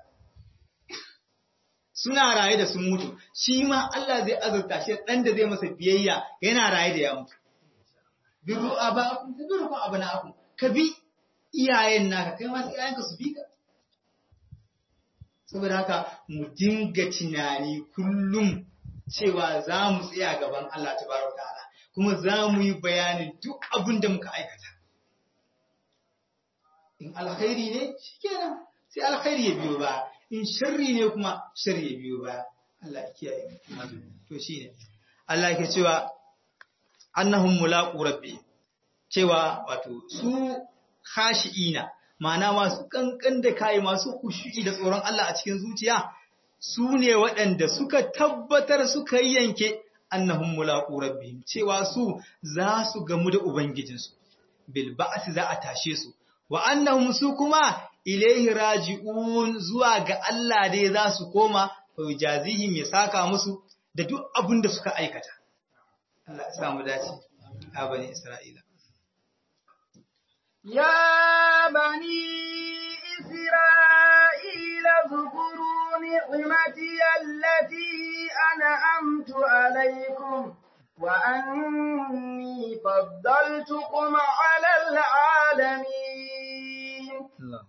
suna raye da sun mutu shi ma Allah zai azurta shi dan da zai masa biyayya yana raye da ya mutu birru abakum tabirukum abnaakum ka bi iyayen naka kai ma iyayenka su bi ka saboda haka mu dinga tunani kullum cewa za mu tsaya gaban Allah tabaraka ta'ala kuma za mu yi bayanin duk abin da muka aikata in alkhairi ne shikenan sai alkhairi ya biyo ba in sharri ne kuma sharri ya biyo ba Allah ya kiyaye to shine Allah yake cewa annahum mulaqu rabbi cewa wato su khashiina ma'ana masu kankan da kai masu khushu'i da tsoron Allah a cikin zuciya su ne waɗanda suka tabbatar suka yanke annahum mulaqu rabbihim cewa su za su gamu da ubangijinsu bil ba'si za a tashe su wa annahum su kuma ilaihi raji'un zuwa ga Allah dai za su koma fa yujazihim ya saka musu da duk abin da suka aikata Allah ya samu dace a bani Isra'ila يا بني إسرائيل اذكروا نعمتي التي أنعمت عليكم وأني فضلتكم على العالمين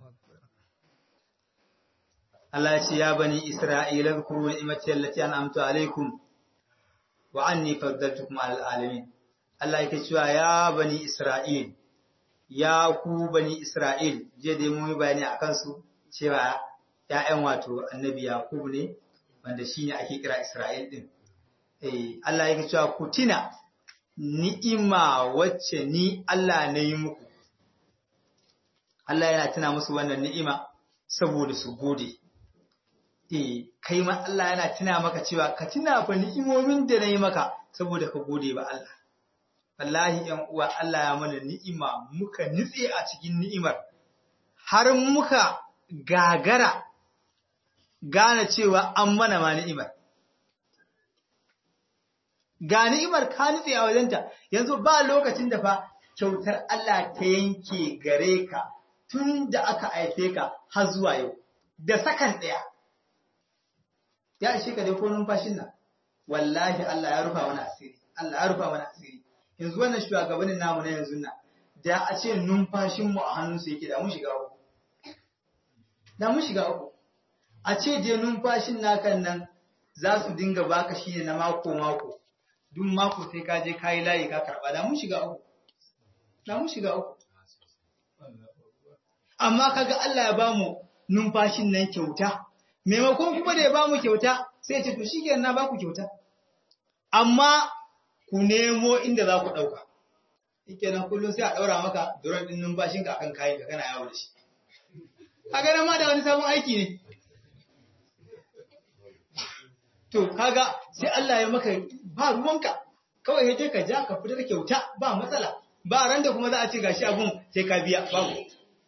Allah ya ce ya bani Isra'ila zkuru ni'mati allati an'amtu alaikum wa anni faddaltukum 'alal alamin Allah yake cewa ya bani Isra'il ya ku bani Isra'il je dai mun yi bayani akan su cewa ‘ya'yan wato annabi Yakubu ne wanda shi ne ake kira Isra'il ɗin. Eh, Allah yake cewa ku tina ni'ima wacce ni Allah na yi muku. Allah yana tuna musu wannan ni'ima saboda su gode. Eh, kai ma Allah yana tuna maka cewa ka tuna fa ni'imomin da na yi maka saboda ka gode ba Allah. wallahi ‘yan uwa Allah ya mana ni'ima muka nitse a cikin ni'imar, har muka gagara gane cewa an mana ma ni'imar. Ga ni'imar ka nitse a wajenta, yanzu ba lokacin da fa kyautar Allah ta yanke gare ka tun da aka haife ka har zuwa yau, da sakan ɗaya. Ya ishe ka dai ko numfashin nan, wallahi Allah ya rufa mana asiri, Allah ya rufa mana asiri. yanzu wannan shugabannin namu na yanzu nan da a ce numfashinmu a hannunsu yake da mun shiga uku da mun shiga uku a ce je numfashin nakan nan za su dinga baka shi ne na mako mako duk mako sai ka je kayi layi ka karba da mun shiga uku da mun shiga uku amma kaga Allah ya bamu numfashin nan kyauta maimakon kuma da ya bamu kyauta sai ya ce to shikenan na baku kyauta amma ku nemo inda za ku ɗauka. Ike nan kullum sai a ɗaura maka duran ɗin numfashinka akan kayan ka kana yawo da shi. Kaga nan ma da wani sabon aiki ne. To, kaga sai Allah ya maka ba ruwanka, kawai ya je ka ja ka fitar kyauta ba matsala, ba ran da kuma za a ce gashi abun sai ka biya babu.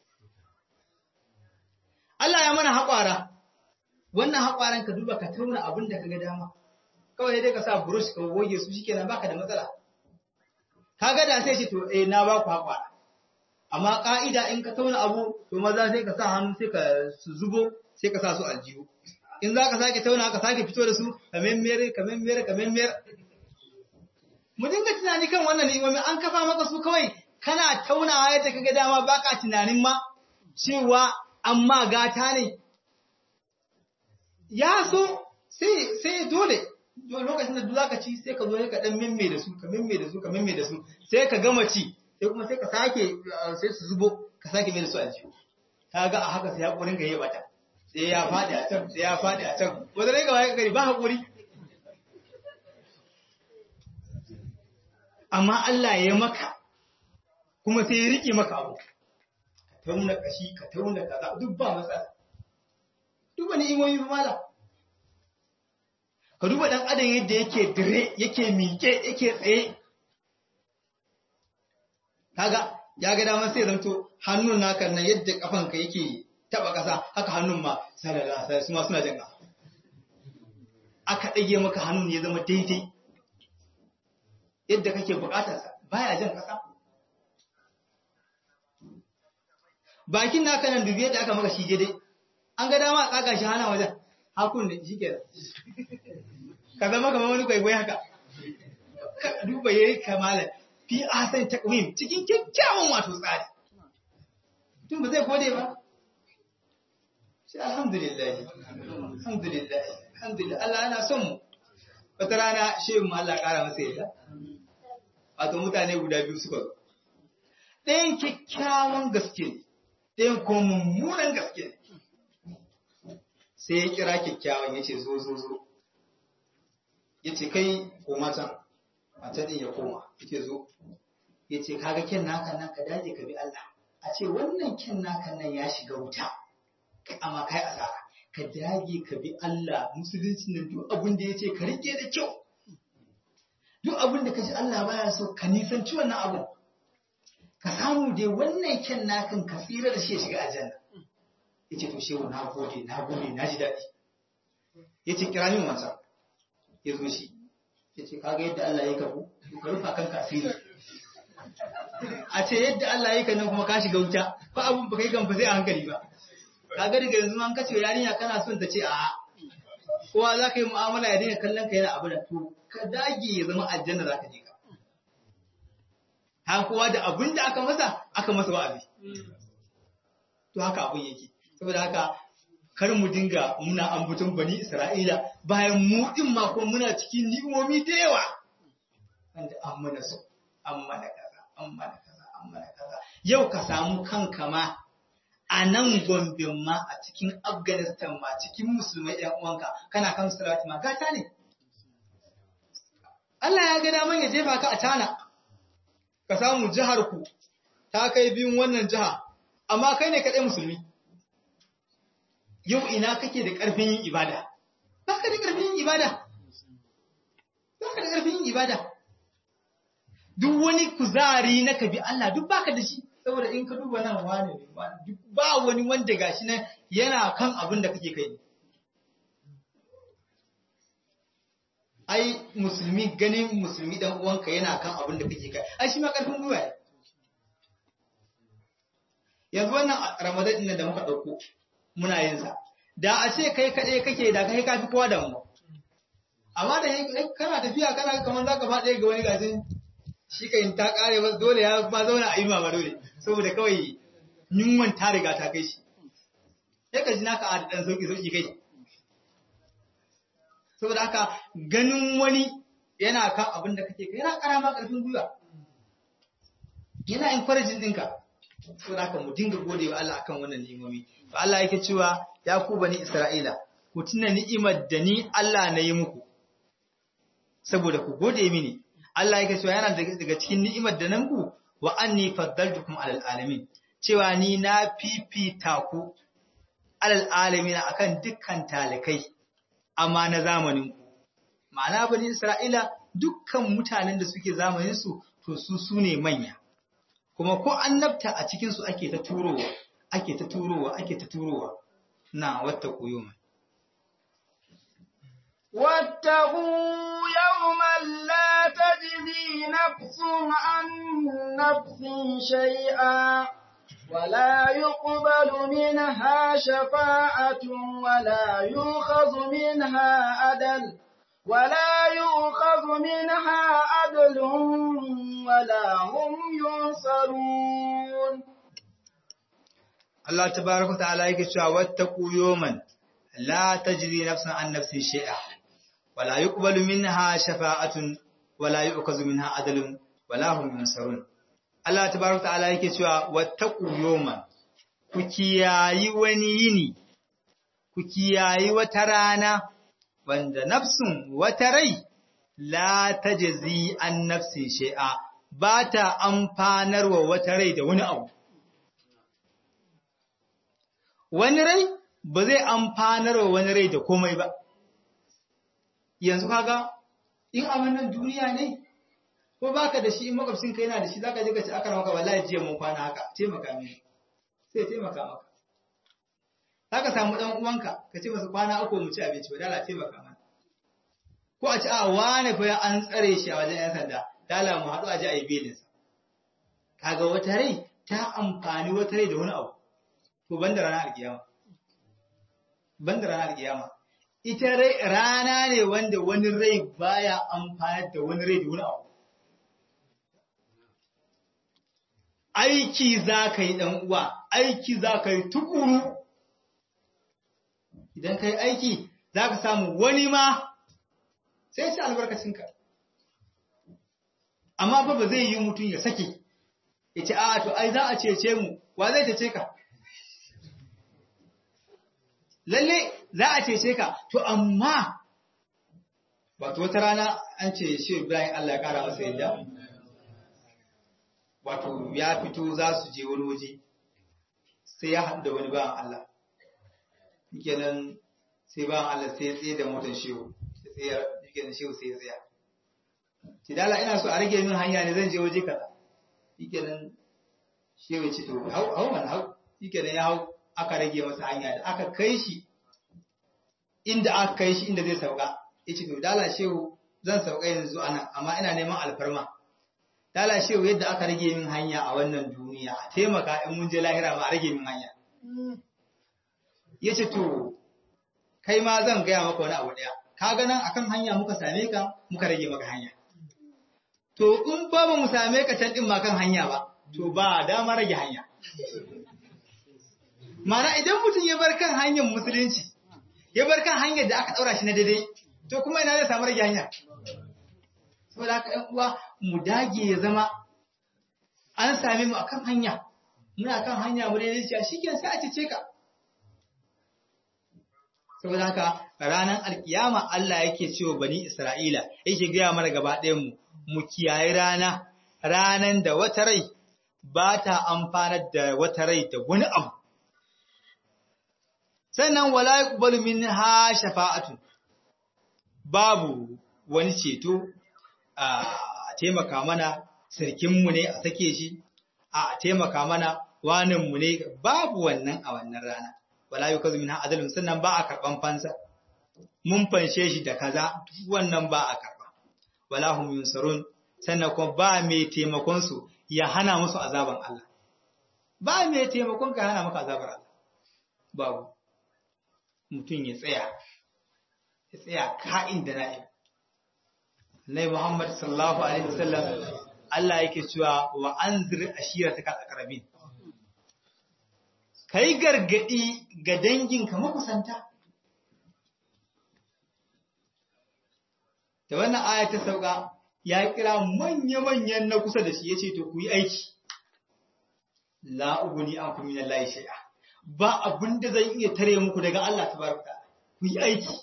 Allah ya mana haƙwara, wannan haƙwaran ka duba ka tauna abin da ka ga dama. kawai dai ka sa brush ka goge su shikenan baka da matsala kaga da sai ce to eh na ba ku hakwa amma ka'ida in ka tauna abu to maza sai ka sa hannu sai ka zubo sai ka sa su aljihu in za ka sake tauna ka sake fito da su ka memmere ka memmere ka memmere mu dinga tunani kan wannan ni'imomi an kafa maka su kawai kana taunawa yadda kaga dama baka tunanin ma cewa amma gata ne ya so sai sai dole lokacin da duk zaka ci sai ka zo ka dan mimme da su ka mimme da su ka mimme da su sai ka gama ci sai kuma sai ka sake sai su zubo ka sake mai da su aljihu ka ga a haka sai haƙurin ka yi bata sai ya faɗi a can sai ya faɗi a can wanda rai gaba ya gari ba haƙuri amma Allah ya maka kuma sai ya riƙe maka abu ka tauna kashi ka tauna kaza duk ba matsala duk wani imomi ba mala ka duba dan adam yadda yake dire yake miƙe yake tsaye kaga ya ga damar sai zanto hannun naka nan yadda kafanka yake taba ƙasa haka hannun ma sallallahu alaihi wasallam suna jan ƙasa aka ɗage maka hannun ya zama daidai yadda kake buƙatarsa baya jan ƙasa bakin naka nan dubi yadda aka maka shi daidai an ga dama a tsaga shi hana wajen hakun da shi kenan ka zama kamar wani kwaikwayo haka ka duba yayi kamalan fi asan takwim cikin kyakkyawan wato tsari tun ba zai gode ba sai alhamdulillah alhamdulillah alhamdulillah Allah yana son mu wata rana shehu mu Allah kara masa yadda wato mutane guda biyu suka zo ɗayan kyakkyawan gaske ne ɗayan kuma mummunan gaske ne sai ya kira kyakkyawan ya ce zo zo zo ya ce kai koma can mace ɗin ya koma ya zo ya ce kaga kyan naka nan ka daje ka bi Allah a ce wannan kyan naka nan ya shiga wuta amma kai asara ka dage ka bi Allah musulunci nan duk abin da ya ce ka rike da kyau duk abin da ka ji Allah baya so ka nisanci wannan abu ka samu dai wannan kyan nakan ka tsira da shi ya shiga aljanna ya ce to shehu na gode na gode na ji daɗi ya ce kira min wancan ya zo shi ya ce kaga yadda Allah ya kafu ka rufa kanka asiri a ce yadda Allah ya nan kuma ka shiga wuta ko abun ba kai kan fa sai a hankali ba kaga daga yanzu an kace yarinya kana son ta ce a kowa za ka yi mu'amala ya dinga kallon ka yana abu da to ka dage ya zama aljanna za ka je ka ha kowa da abin da aka masa aka masa wa'azi to haka abun yake saboda haka kar mu dinga muna ambaton bani Isra'ila bayan mu din ma ko muna cikin ni'imomi da yawa wanda an mana so an mana kaza an mana kaza an mana kaza yau ka samu kanka ma a nan Gombe ma a cikin Afghanistan ma cikin musulmai ɗan uwanka kana kan salati ma gata ne Allah ya ga daman ya jefa ka a tana ka samu jihar ku ta kai biyun wannan jiha amma kai ne kaɗai musulmi yau ina kake da ƙarfin yin ibada ba ka da ƙarfin yin ibada ba ka da ƙarfin yin ibada duk wani kuzari na ka bi Allah duk baka da shi saboda in ka duba nan wani ne ba wani wanda gashi nan yana kan abin da kake kai ai musulmi ganin musulmi dan uwanka yana kan abin da kake kai ai shi ma ƙarfin gwiwa ne yanzu wannan ramadan din da muka ɗauko muna yin sa da a ce kai kaɗai kake da kai kafi kowa da mu amma da kana tafiya kana kamar zaka faɗe ga wani gasin shi kai ta kare ba dole ya ma zauna a ima ba dole saboda kawai yunwan ta riga ta kai shi sai ka ji naka a dan sauki sauki kai saboda haka ganin wani yana kan abin da kake kai yana ƙara ma ƙarfin gwiwa yana encouraging ɗinka saboda haka mu dinga gode wa Allah akan wannan ni'imomi to Allah yake cewa ya ku bani Isra'ila ku tuna ni'imar da ni Allah na yi muku saboda ku gode mini Allah yake cewa yana daga cikin ni'imar da nan ku wa anni faddaltukum alal alamin cewa ni na fifita ku alal alamin akan dukkan talikai amma na zamanin ku ma'ana bani Isra'ila dukkan mutanen da suke zamanin su to su sune manya kuma ko annabta a cikin su ake ta turowa ake ta turowa ake ta turowa na wata koyoma واتقوا يوما لا تجزي نفس عن نفس شيئا ولا يقبل منها شفاعة ولا يؤخذ منها عدل ولا يؤخذ منها عدل ولا هم ينصرون Allah tabaraka ta'ala yake cewa wattaqu yawman la tajzi nafsun an nafsin shay'a wala yuqbalu minha shafa'atun wala yu'kazu minha adlun wala hum yunsarun Allah tabaraka ta'ala yake cewa wattaqu yawman ku kiyayi wani yini ku kiyayi wata rana wanda nafsun wata rai la tajzi an nafsin shay'a ba ta amfanarwa wata rai da wani abu wani rai ba zai amfanarwa wani rai da komai ba yanzu kaga in abin nan duniya ne ko baka da shi in makwabcin ka yana da shi zaka je ka ci aka maka wallahi jiya mun kwana haka taimaka mini sai taimaka maka zaka samu dan uwanka ka ce masa kwana uku mu ci abinci ba dala taimaka mana ko a ci a wane fa an tsare shi a wajen yan sanda dala mu haɗu a ji a yi belin sa kaga wata rai ta amfani wata rai da wani abu to banda ranar alkiyama banda ranar alkiyama ita rai rana ne wanda wani rai baya amfani da wani rai da wani abu aiki za ka yi uwa, aiki za ka yi tukuru, idan ka yi aiki za ka samu wani ma sai ci albarkacinka. Amma fa ba zai yi mutum ya sake, ya ce, "A, to, ai, za a cece mu, wa zai cece ka?" Lalle za a cece ka, to, amma, wato wata rana an ce shi Ibrahim Allah ya ƙara masa yadda. wato ya fito za su je wani waje sai ya haɗu da wani bawan Allah kenan sai bawan Allah sai ya tsaye da motar shehu sai ya kenan shehu sai ya tsaya ki dala ina so a rage min hanya ne zan je waje kaza kenan shehu ce to hau hau man hau kenan ya hau aka rage masa hanya da aka kai shi inda aka kai shi inda zai sauka yace to dala shehu zan sauka yanzu ana amma ina neman alfarma lalashewa yadda aka rage min hanya a wannan duniya a taimaka in mun je lahira ma a rage min hanya ya ce to kai ma zan gaya maka wani abu ɗaya ka ganin akan hanya muka same ka muka rage maka hanya to in ba ba mu same ka can ɗin ma kan hanya ba to ba dama rage hanya mana idan mutum ya bar kan hanyar musulunci ya bar kan hanyar da aka ɗaura shi na daidai to kuma ina zai samu rage hanya saboda haka ‘yan uwa mu dage ya zama an same mu akan hanya muna kan hanya mu daidai cewa shi sai a cece ka saboda haka ranar alkiyama Allah yake cewa bani Isra'ila yake gaya mana gaba ɗayan mu mu kiyaye rana ranan da wata rai ba ta amfanar da wata rai da wani abu sannan wala yuqbalu minha shafa'atu babu wani ceto a taimaka mana sarkinmu ne a sake shi a taimaka mana waninmu ne babu wannan a wannan rana wala yi kazu minha adalun sannan ba a karɓan fansa mun fanshe shi da kaza wannan ba a karɓa wala hum yunsarun sannan kuma ba mai taimakon su ya hana musu azaban Allah ba mai taimakon ka hana maka azabar Allah babu mutum ya tsaya ya tsaya ka'in da na'im Nai Muhammad sallallahu Alaihi wasallam Allah yake cewa wa an ziri ashira ta aqrabin Kai gargadi ga danginka makusanta. Da wannan aya ta sauka ya kira manya-manyan na kusa da shi ya ce to ku yi aiki. La'uguni an kuma min Allah shai'a. Ba abin da zan iya tare muku daga Allah ta baraka. Ku yi aiki.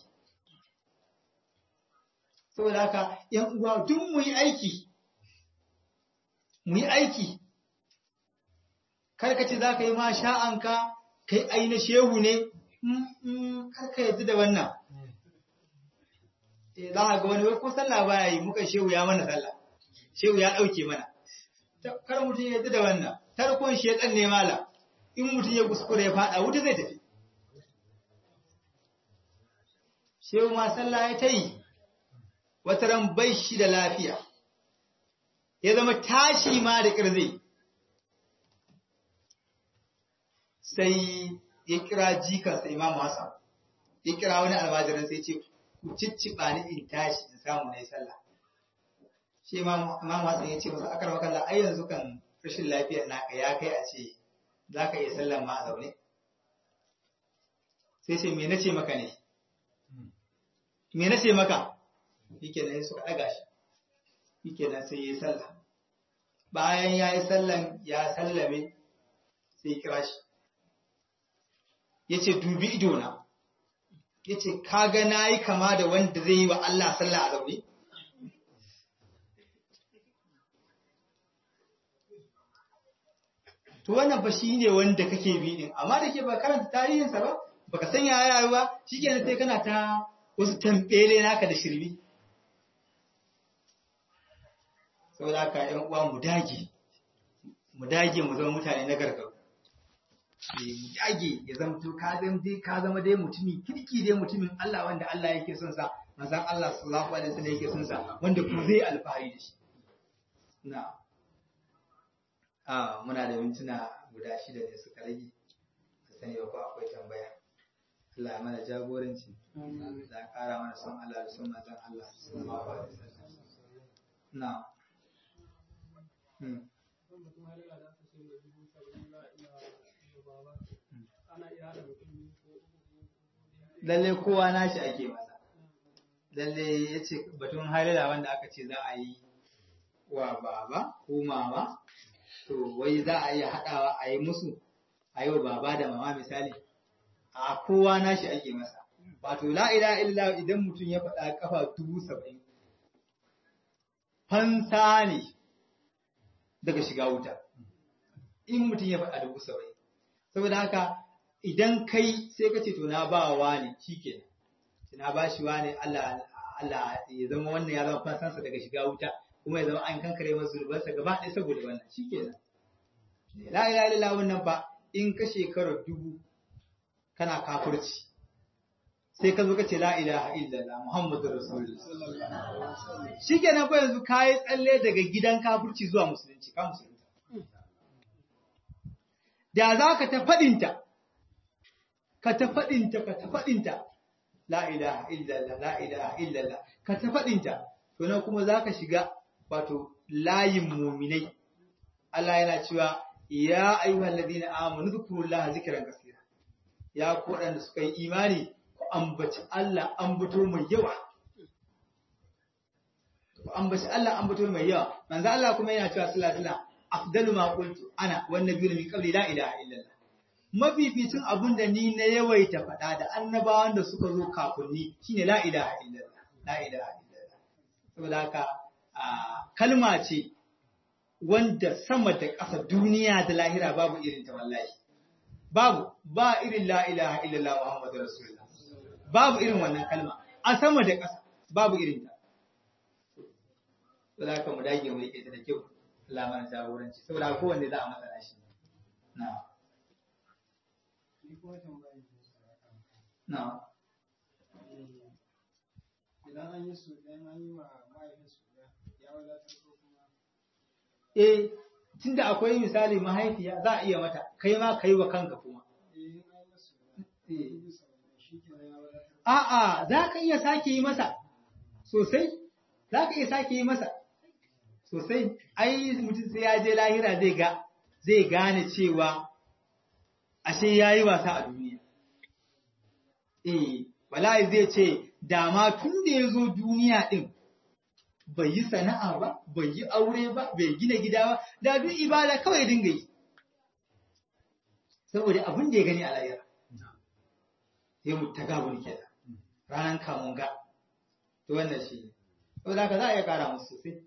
saboda haka ‘yan uwa duk mu yi aiki, mu yi aiki, karkace za ka yi ma sha'anka, kai aina shehu ne, karka yadda da wannan. Za a ga wani wai ko sallah baya yi muka shehu ya mana sallah, shehu ya ɗauke mana. Kar mutum ya yadda da wannan, tarkon shekan ne mala, in mutum ya kuskure ya faɗa wuta zai tafi. Shehu ma sallah ya ta yi, wata ran bai shi da lafiya, ya zama tashi ma da ƙirzi, sai ya kira jikansa Imam Hassan, ya kira wani almajirin sai ce, ku cicciɓa ni in tashi in samu na yi sallah. Shi Imam Hassan ya ce masa akar makalla ai yanzu kan rashin lafiyar naka ya kai a ce za ka iya sallan ma a zaune. Sai ce, me na ce maka ne? Me na ce maka? yake nan suka ɗaga shi yake nan sai ya sallah bayan ya yi sallan ya sallame sai kira shi ya ce dubi idona ya ce kaga na yi kama da wanda zai yi wa Allah sallah a zaune to wannan fa shi ne wanda kake bi din amma da ke ba karanta tarihinsa ba baka san ya yayi ba shikenan sai kana ta wasu tambele naka da shirbi saboda haka ƴan uwa mu dage mu dage mu zama mutane na gargaru mu dage ya zama to ka zama dai ka zama dai mutumin kirki dai mutumin Allah wanda Allah yake son sa manzon Allah sallallahu alaihi wasallam yake son sa wanda kuma zai alfahari da shi na a muna da mintuna guda shida ne suka rage ka sani ba ko akwai tambaya Allah ya mana jagoranci da ƙara mana son Allah da son manzon Allah sallallahu alaihi wasallam na hmm. lalle kowa nashi ake masa lalle ya ce batun halila wanda aka ce za a yi wa baba ko mama to wai za a iya haɗawa a yi musu a yi wa baba da mama misali a kowa nashi ake masa wato la ila illa idan mutum ya faɗa kafa dubu saba'in fansa ne daga shiga wuta in mutum ya faɗa dubu saba'in saboda haka idan kai sai ka ce to na ba wa ne shikenan na ba shi wa ne Allah Allah ya zama wannan ya zama fansansa daga shiga wuta kuma ya zama an kankare masa zurbansa gaba ɗaya saboda wannan shikenan la ilaha illallah wannan ba in ka shekara dubu kana kafirci sai ka zo ka ce la ilaha illallah muhammadu rasulullah shikenan ko yanzu kai tsalle daga gidan kafirci zuwa musulunci ka musulunta da za ka ta faɗinta ka ta faɗinta ka ta faɗinta la ilaha illallah la ilaha illallah ka ta faɗinta to nan kuma za ka shiga wato layin muminai Allah yana cewa ya ayyuhal ladina amanu dhkurullaha zikran kaseera ya ku da suka yi imani ku ambaci Allah ambato mai yawa ku ambaci Allah ambato mai yawa manzo Allah kuma yana cewa sallallahu alaihi wasallam afdalu ma qultu ana wan nabiyyu min qabli la ilaha illallah mafificin abun da ni na yawaita faɗa da annabawan da suka zo kafin ni shine la ilaha illallah la ilaha illallah saboda haka kalma ce wanda sama da ƙasa duniya da lahira babu irin ta wallahi babu ba irin la ilaha illallah muhammadu rasulullah babu irin wannan kalma a sama da ƙasa babu irin ta saboda haka mu dage mu rike ta da kyau Allah mana jagoranci saboda kowanne za a matsala shi na na idan an yi su idan an yi ma mahaifin su ya wadatar ko kuma eh tunda akwai misali mahaifiya za a iya mata kai ma kai wa kanka kuma eh in an yi masu dubu saba'in shi ke ya wadatar a'a za ka iya sake yi masa sosai za ka iya sake yi masa sosai ai mutum sai ya je lahira zai ga zai gane cewa ashe ya yi wasa a duniya eh wallahi zai ce dama tun da ya zo duniya ɗin bai yi sana'a ba bai yi aure ba bai gina gida ba da duk ibada kawai dinga yi saboda abin da ya gani a lahira sai mu ta gabun kenan ranar kamun ga to wannan shi ne saboda haka za a iya kara musu sosai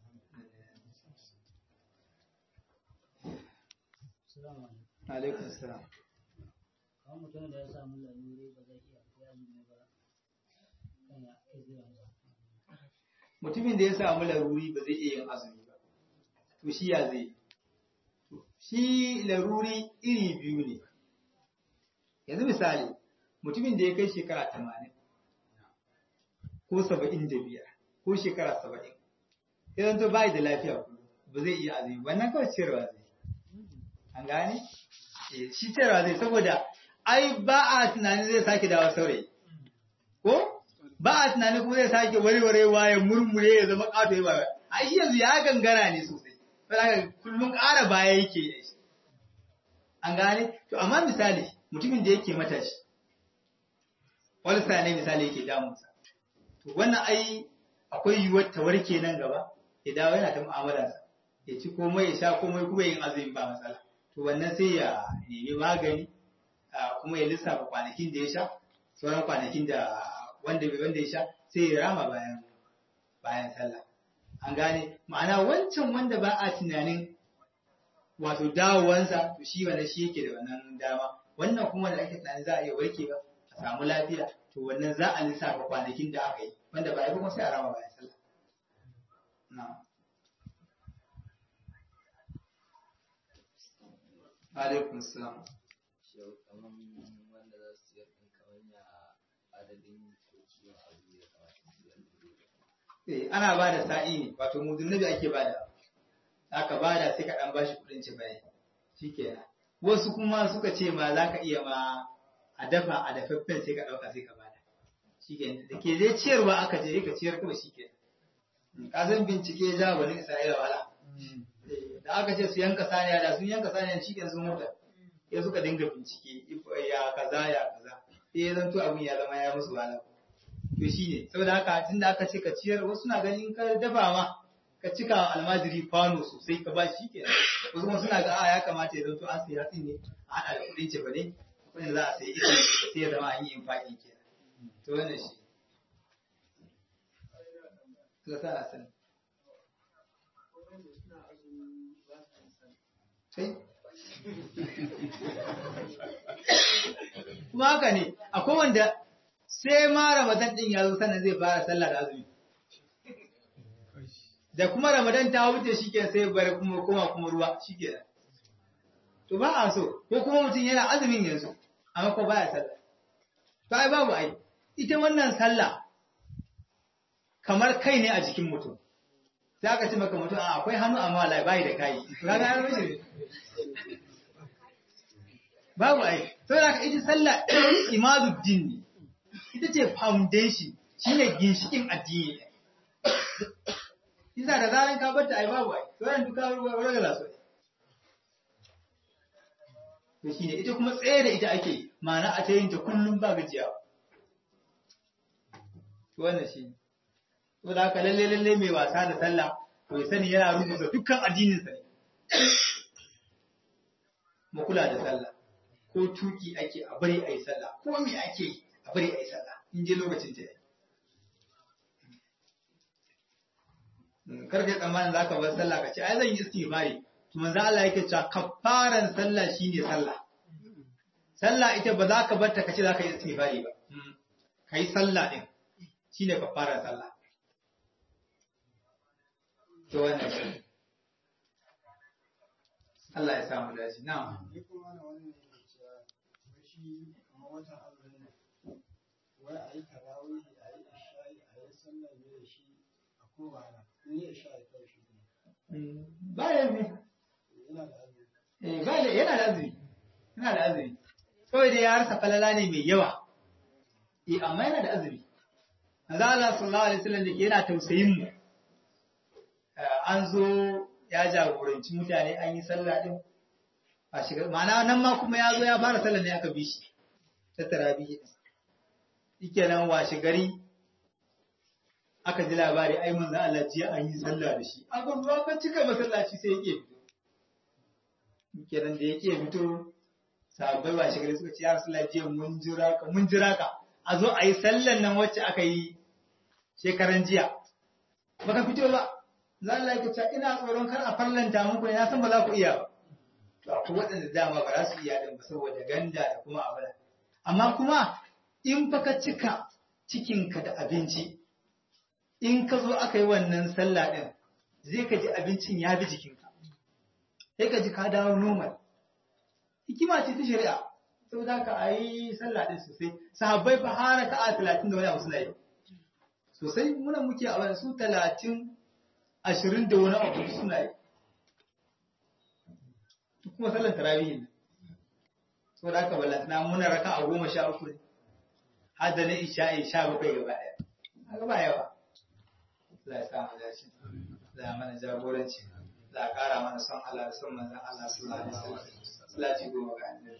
alaikum salam kawai mutum da ya samu lalure ba zai iya koya ne ba kana izira ba mutumin da ya samu laruri ba zai iya yin azumi ba to shi ya zai shi laruri iri biyu ne yanzu misali mutumin da ya kai shekara tamanin ko saba'in da biyar ko shekara saba'in idan to bai da lafiya ba zai iya azumi wannan kawai ciyarwa zai an gane Eh, shi ciyarwa zai saboda ai ba a tunanin zai sake dawo saurayi ko ba a tunanin kuma zai sake warwarewa ya murmure ya zama ƙato ya ba ai shi yanzu ya gangara ne sosai saboda kullum ƙara baya yake da shi an gane to amma misali mutumin da yake matashi walsa ne misali yake damunsa to wannan ai akwai yiwuwar ta warke nan gaba ya dawo yana ta mu'amalarsa ya ci komai ya sha komai kuma yin azumi ba matsala to wannan sai ya nemi magani kuma ya lissafa kwanakin da ya sha sauran kwanakin da wanda bai wanda ya sha sai ya rama bayan bayan sallah an gane ma'ana wancan wanda ba a tunanin wato dawowansa to shi wannan shi yake da wannan dama wannan kuma da ake tunanin za a iya warke ba a samu lafiya to wannan za a lissafa kwanakin da aka yi wanda ba a yi kuma sai a rama bayan sallah na'am alaikum salam Shau kaman wanda za su siyar ɗin kaman ya adadin ko kiwon abu ya kamata su siyar da eh ana ba da sa'i ne wato mudunnabi ake ba da aka ba da sai ka dan bashi kudin ci bai shikenan wasu kuma suka ce ma za ka iya ma a dafa a dafaffen sai ka dauka sai ka bada shikenan da ke dai ciyarwa aka je ka ciyar kawai shikenan ka san bincike ja wani Isra'ila wala da aka ce su yanka saniya da sun yanka saniya shikenan sun mutu ya suka dinga bincike ya kaza ya kaza sai ya zanto abun ya zama ya musu wahala to shi ne saboda haka tun da aka ce ka ciyar wasu na ganin ka dafa ma ka cika almajiri kwano sosai ka ba shi ke wasu kuma suna ga a ya kamata ya zanto an siya hatsi ne a haɗa da kuɗin ce ba ne kuɗin za a sayi ita sai ya zama an yi infaƙi ke to wannan shi Allah sa a sani sai kuma haka ne akwai wanda sai ma Ramadan din ya zo sannan zai fara sallah da azumi. Da kuma Ramadan ta wuce shi ke sai bari kuma koma kuma ruwa shi ke To ba a so, ko kuma mutum yana azumin yanzu, amma ko baya sallah. To ai babu ai, ita wannan sallah kamar kai ne a jikin mutum. Sai aka ce maka mutum a akwai hannu amma wallahi bai da kai. Kaga ya rushe. Babu ai, saboda haka ita sallah imaduddin ne. ita ce foundation shi ne ginshikin addini isa da zaran ka bata ai babu ai sauran duka wani ga su to shine ita kuma tsaye da ita ake ma'ana a ta yin ta kullum ba gajiya to wannan shi to da haka lalle lalle mai wasa da sallah to ya sani yana rubuta dukkan addinin sa ne mu kula da sallah ko tuki ake a bari a yi sallah ko me ake yi a bari a yi sallah in je lokacin ta kar ka tsammanin za ka bar sallah ka ce ai zan yi istighfari to manzo Allah yake cewa kafaran sallah shine sallah sallah ita ba za ka bar ta kace za ka yi istighfari ba kai sallah din shine kafaran sallah to wannan shi Allah ya samu dace na'am Ni kuma na wannan yake cewa wai shi kamar watan azumin nan wai a yi tarawih a yi isha'i a yi sallar ne da shi a kowa na in yi isha'i kawai shi ne bayan ne yana da azumi Eh, ba da yana da azumi yana da azumi kawai dai ya harsa falala ne mai yawa eh amma yana da azumi manzo Allah sallallahu alaihi wasallam da ke yana tausayin mu Eh, an zo ya jagoranci mutane an yi sallah din a shiga ma'ana nan ma kuma ya zo ya fara sallah ne aka bi shi ta tarawih yake nan washe gari aka ji labari ai manzo Allah jiya an yi sallah da shi aka zo ka cika masallaci sai yake fito kenan da yake fito sahabbai ba shi gari suka ce ya Rasulullah jiya mun jira ka mun jira ka a zo a yi sallan nan wacce aka yi shekaran jiya baka fito ba za Allah ya ce ina tsoron kar a farlanta muku ne na san ba za ku iya ba to akwai waɗanda dama ba za su iya din ba saboda ganda da kuma abin amma kuma in fa ka cika cikinka da abinci in ka zo aka yi wannan sallah din zai ka ji abincin ya bi jikinka sai ka ji ka dawo normal hikima ce ta shari'a saboda ka a yi sallah din sosai sahabbai fa har ka a talatin da wani abu suna yi sosai muna muke a wani su talatin ashirin da wani abu suna yi kuma sallan tarawih ne saboda haka ballantana muna raka a goma sha uku ne har da na isha'i sha bakwai gaba ɗaya haka ba yawa Allah ya sa mu dace Allah ya mana jagoranci Allah ya ƙara mana son Allah da son manzon Allah sallallahu alaihi wasallam Allah ya goma ga annabi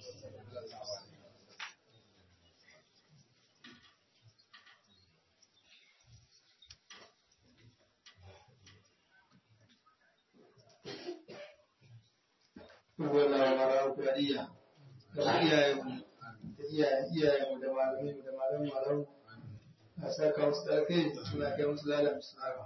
Wallahu mara kuriya. Da iyayenmu da iyayen iyayenmu da malaminmu da malamin malamu. A saka musu da kai suna kai musu lalam su haka.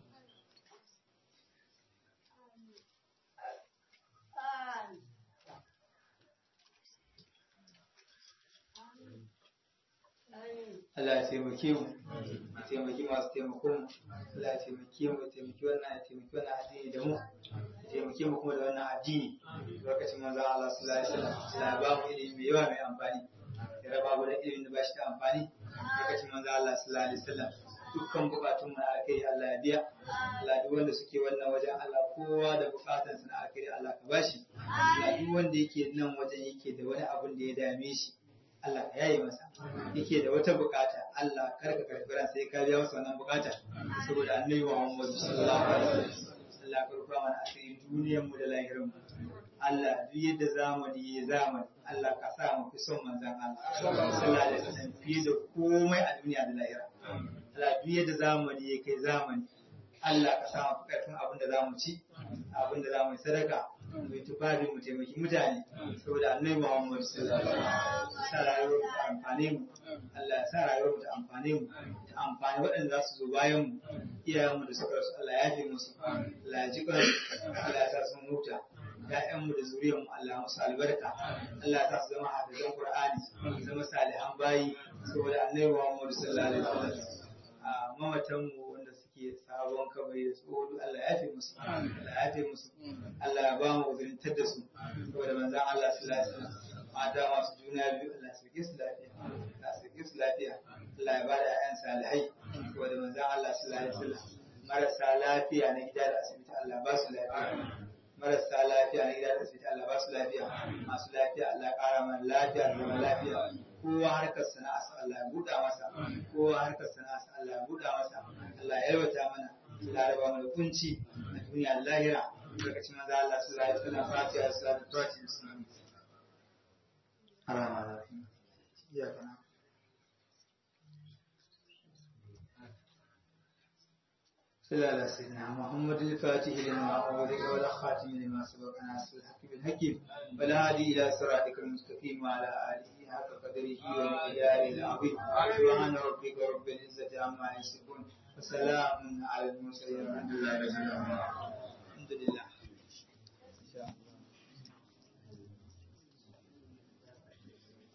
Allah ya taimake mu, ya taimaki masu taimakon mu, Allah ya taimake mu, ya taimaki wannan ya taimaki wannan addini da mu, ya taimake mu kuma da wannan addini. Lokacin manzo Allah sallallahu alaihi wasallam, Allah ya ba mu ilimi mai yawa mai amfani. Ya raba mu da ilimin da ba shi da amfani. Lokacin manzo Allah sallallahu alaihi wasallam, dukkan bukatun mu na alkhairi Allah ya biya. Allah duk wanda suke wannan wajen Allah kowa da bukatun sa na alkhairi Allah ka bashi. Allah duk wanda yake nan wajen yake da wani abun da ya dame shi. Allah ka yaye masa yake da wata bukata Allah kar ka karbi ran sai ka biya masa wannan bukata saboda annabi Muhammad sallallahu alaihi wasallam Allah ka rufa mana asirin duniyar mu da lahirin mu Allah duk yadda zamani ya zamani Allah ka sa mu fi son manzon Allah sallallahu alaihi wasallam fiye da komai a duniya da lahira Allah duk yadda zamani ya kai zamani Allah ka sa mu karfin abin da zamu ci abin da zamu yi sadaka mai tufafi mu taimaki mutane saboda annabi Muhammad sallallahu alaihi wasallam sa rayuwar mu ta amfane mu Allah ya sa rayuwar mu ta amfane mu ta amfani waɗanda za su zo bayan mu iyayen mu da suka rasu Allah ya yafe musu Allah ya ji kansu Allah ya sa sun huta ya'yan mu da zuriyar mu Allah ya musu albarka Allah ya sa su zama hafizan Qur'ani su zama salihan bayi saboda annabi Muhammad sallallahu alaihi wasallam a mamatan mu wanda suke sabon kabari da tsoho Allah ya yafe musu Allah ya yafe musu Allah ya ba mu uzurintar da su saboda manzon Allah sallallahu alaihi wasallam mata masu juna biyu Allah su su lafiya Allah su su lafiya Allah ya bada ƴaƴan salihai saboda manzon Allah sallallahu alaihi wasallam marasa lafiya na gida da asibiti Allah ba su lafiya marasa lafiya na gida da asibiti Allah ba su lafiya masu lafiya Allah ƙara mana lafiya da zama lafiya kowa harkar sana'a Allah ya buɗa masa kowa harkar sana'a Allah ya buɗa masa Allah ya yalwata mana Allah ya raba mana kunci a duniya da lahira lokacin manzo Allah sallallahu alaihi wasallam fatiha salatu fatiha الرحمن الرحيم إياك نعبد صلى على سيدنا محمد الفاتح لما أغلق والخاتم لما سبق ناصر الحق بالحكيم والهادي إلى صراطك المستقيم وعلى آله حق قدره ومقداره العظيم سبحان ربك رب العزة عما يصفون وسلام على المرسلين والحمد لله رب العالمين الحمد لله إن شاء الله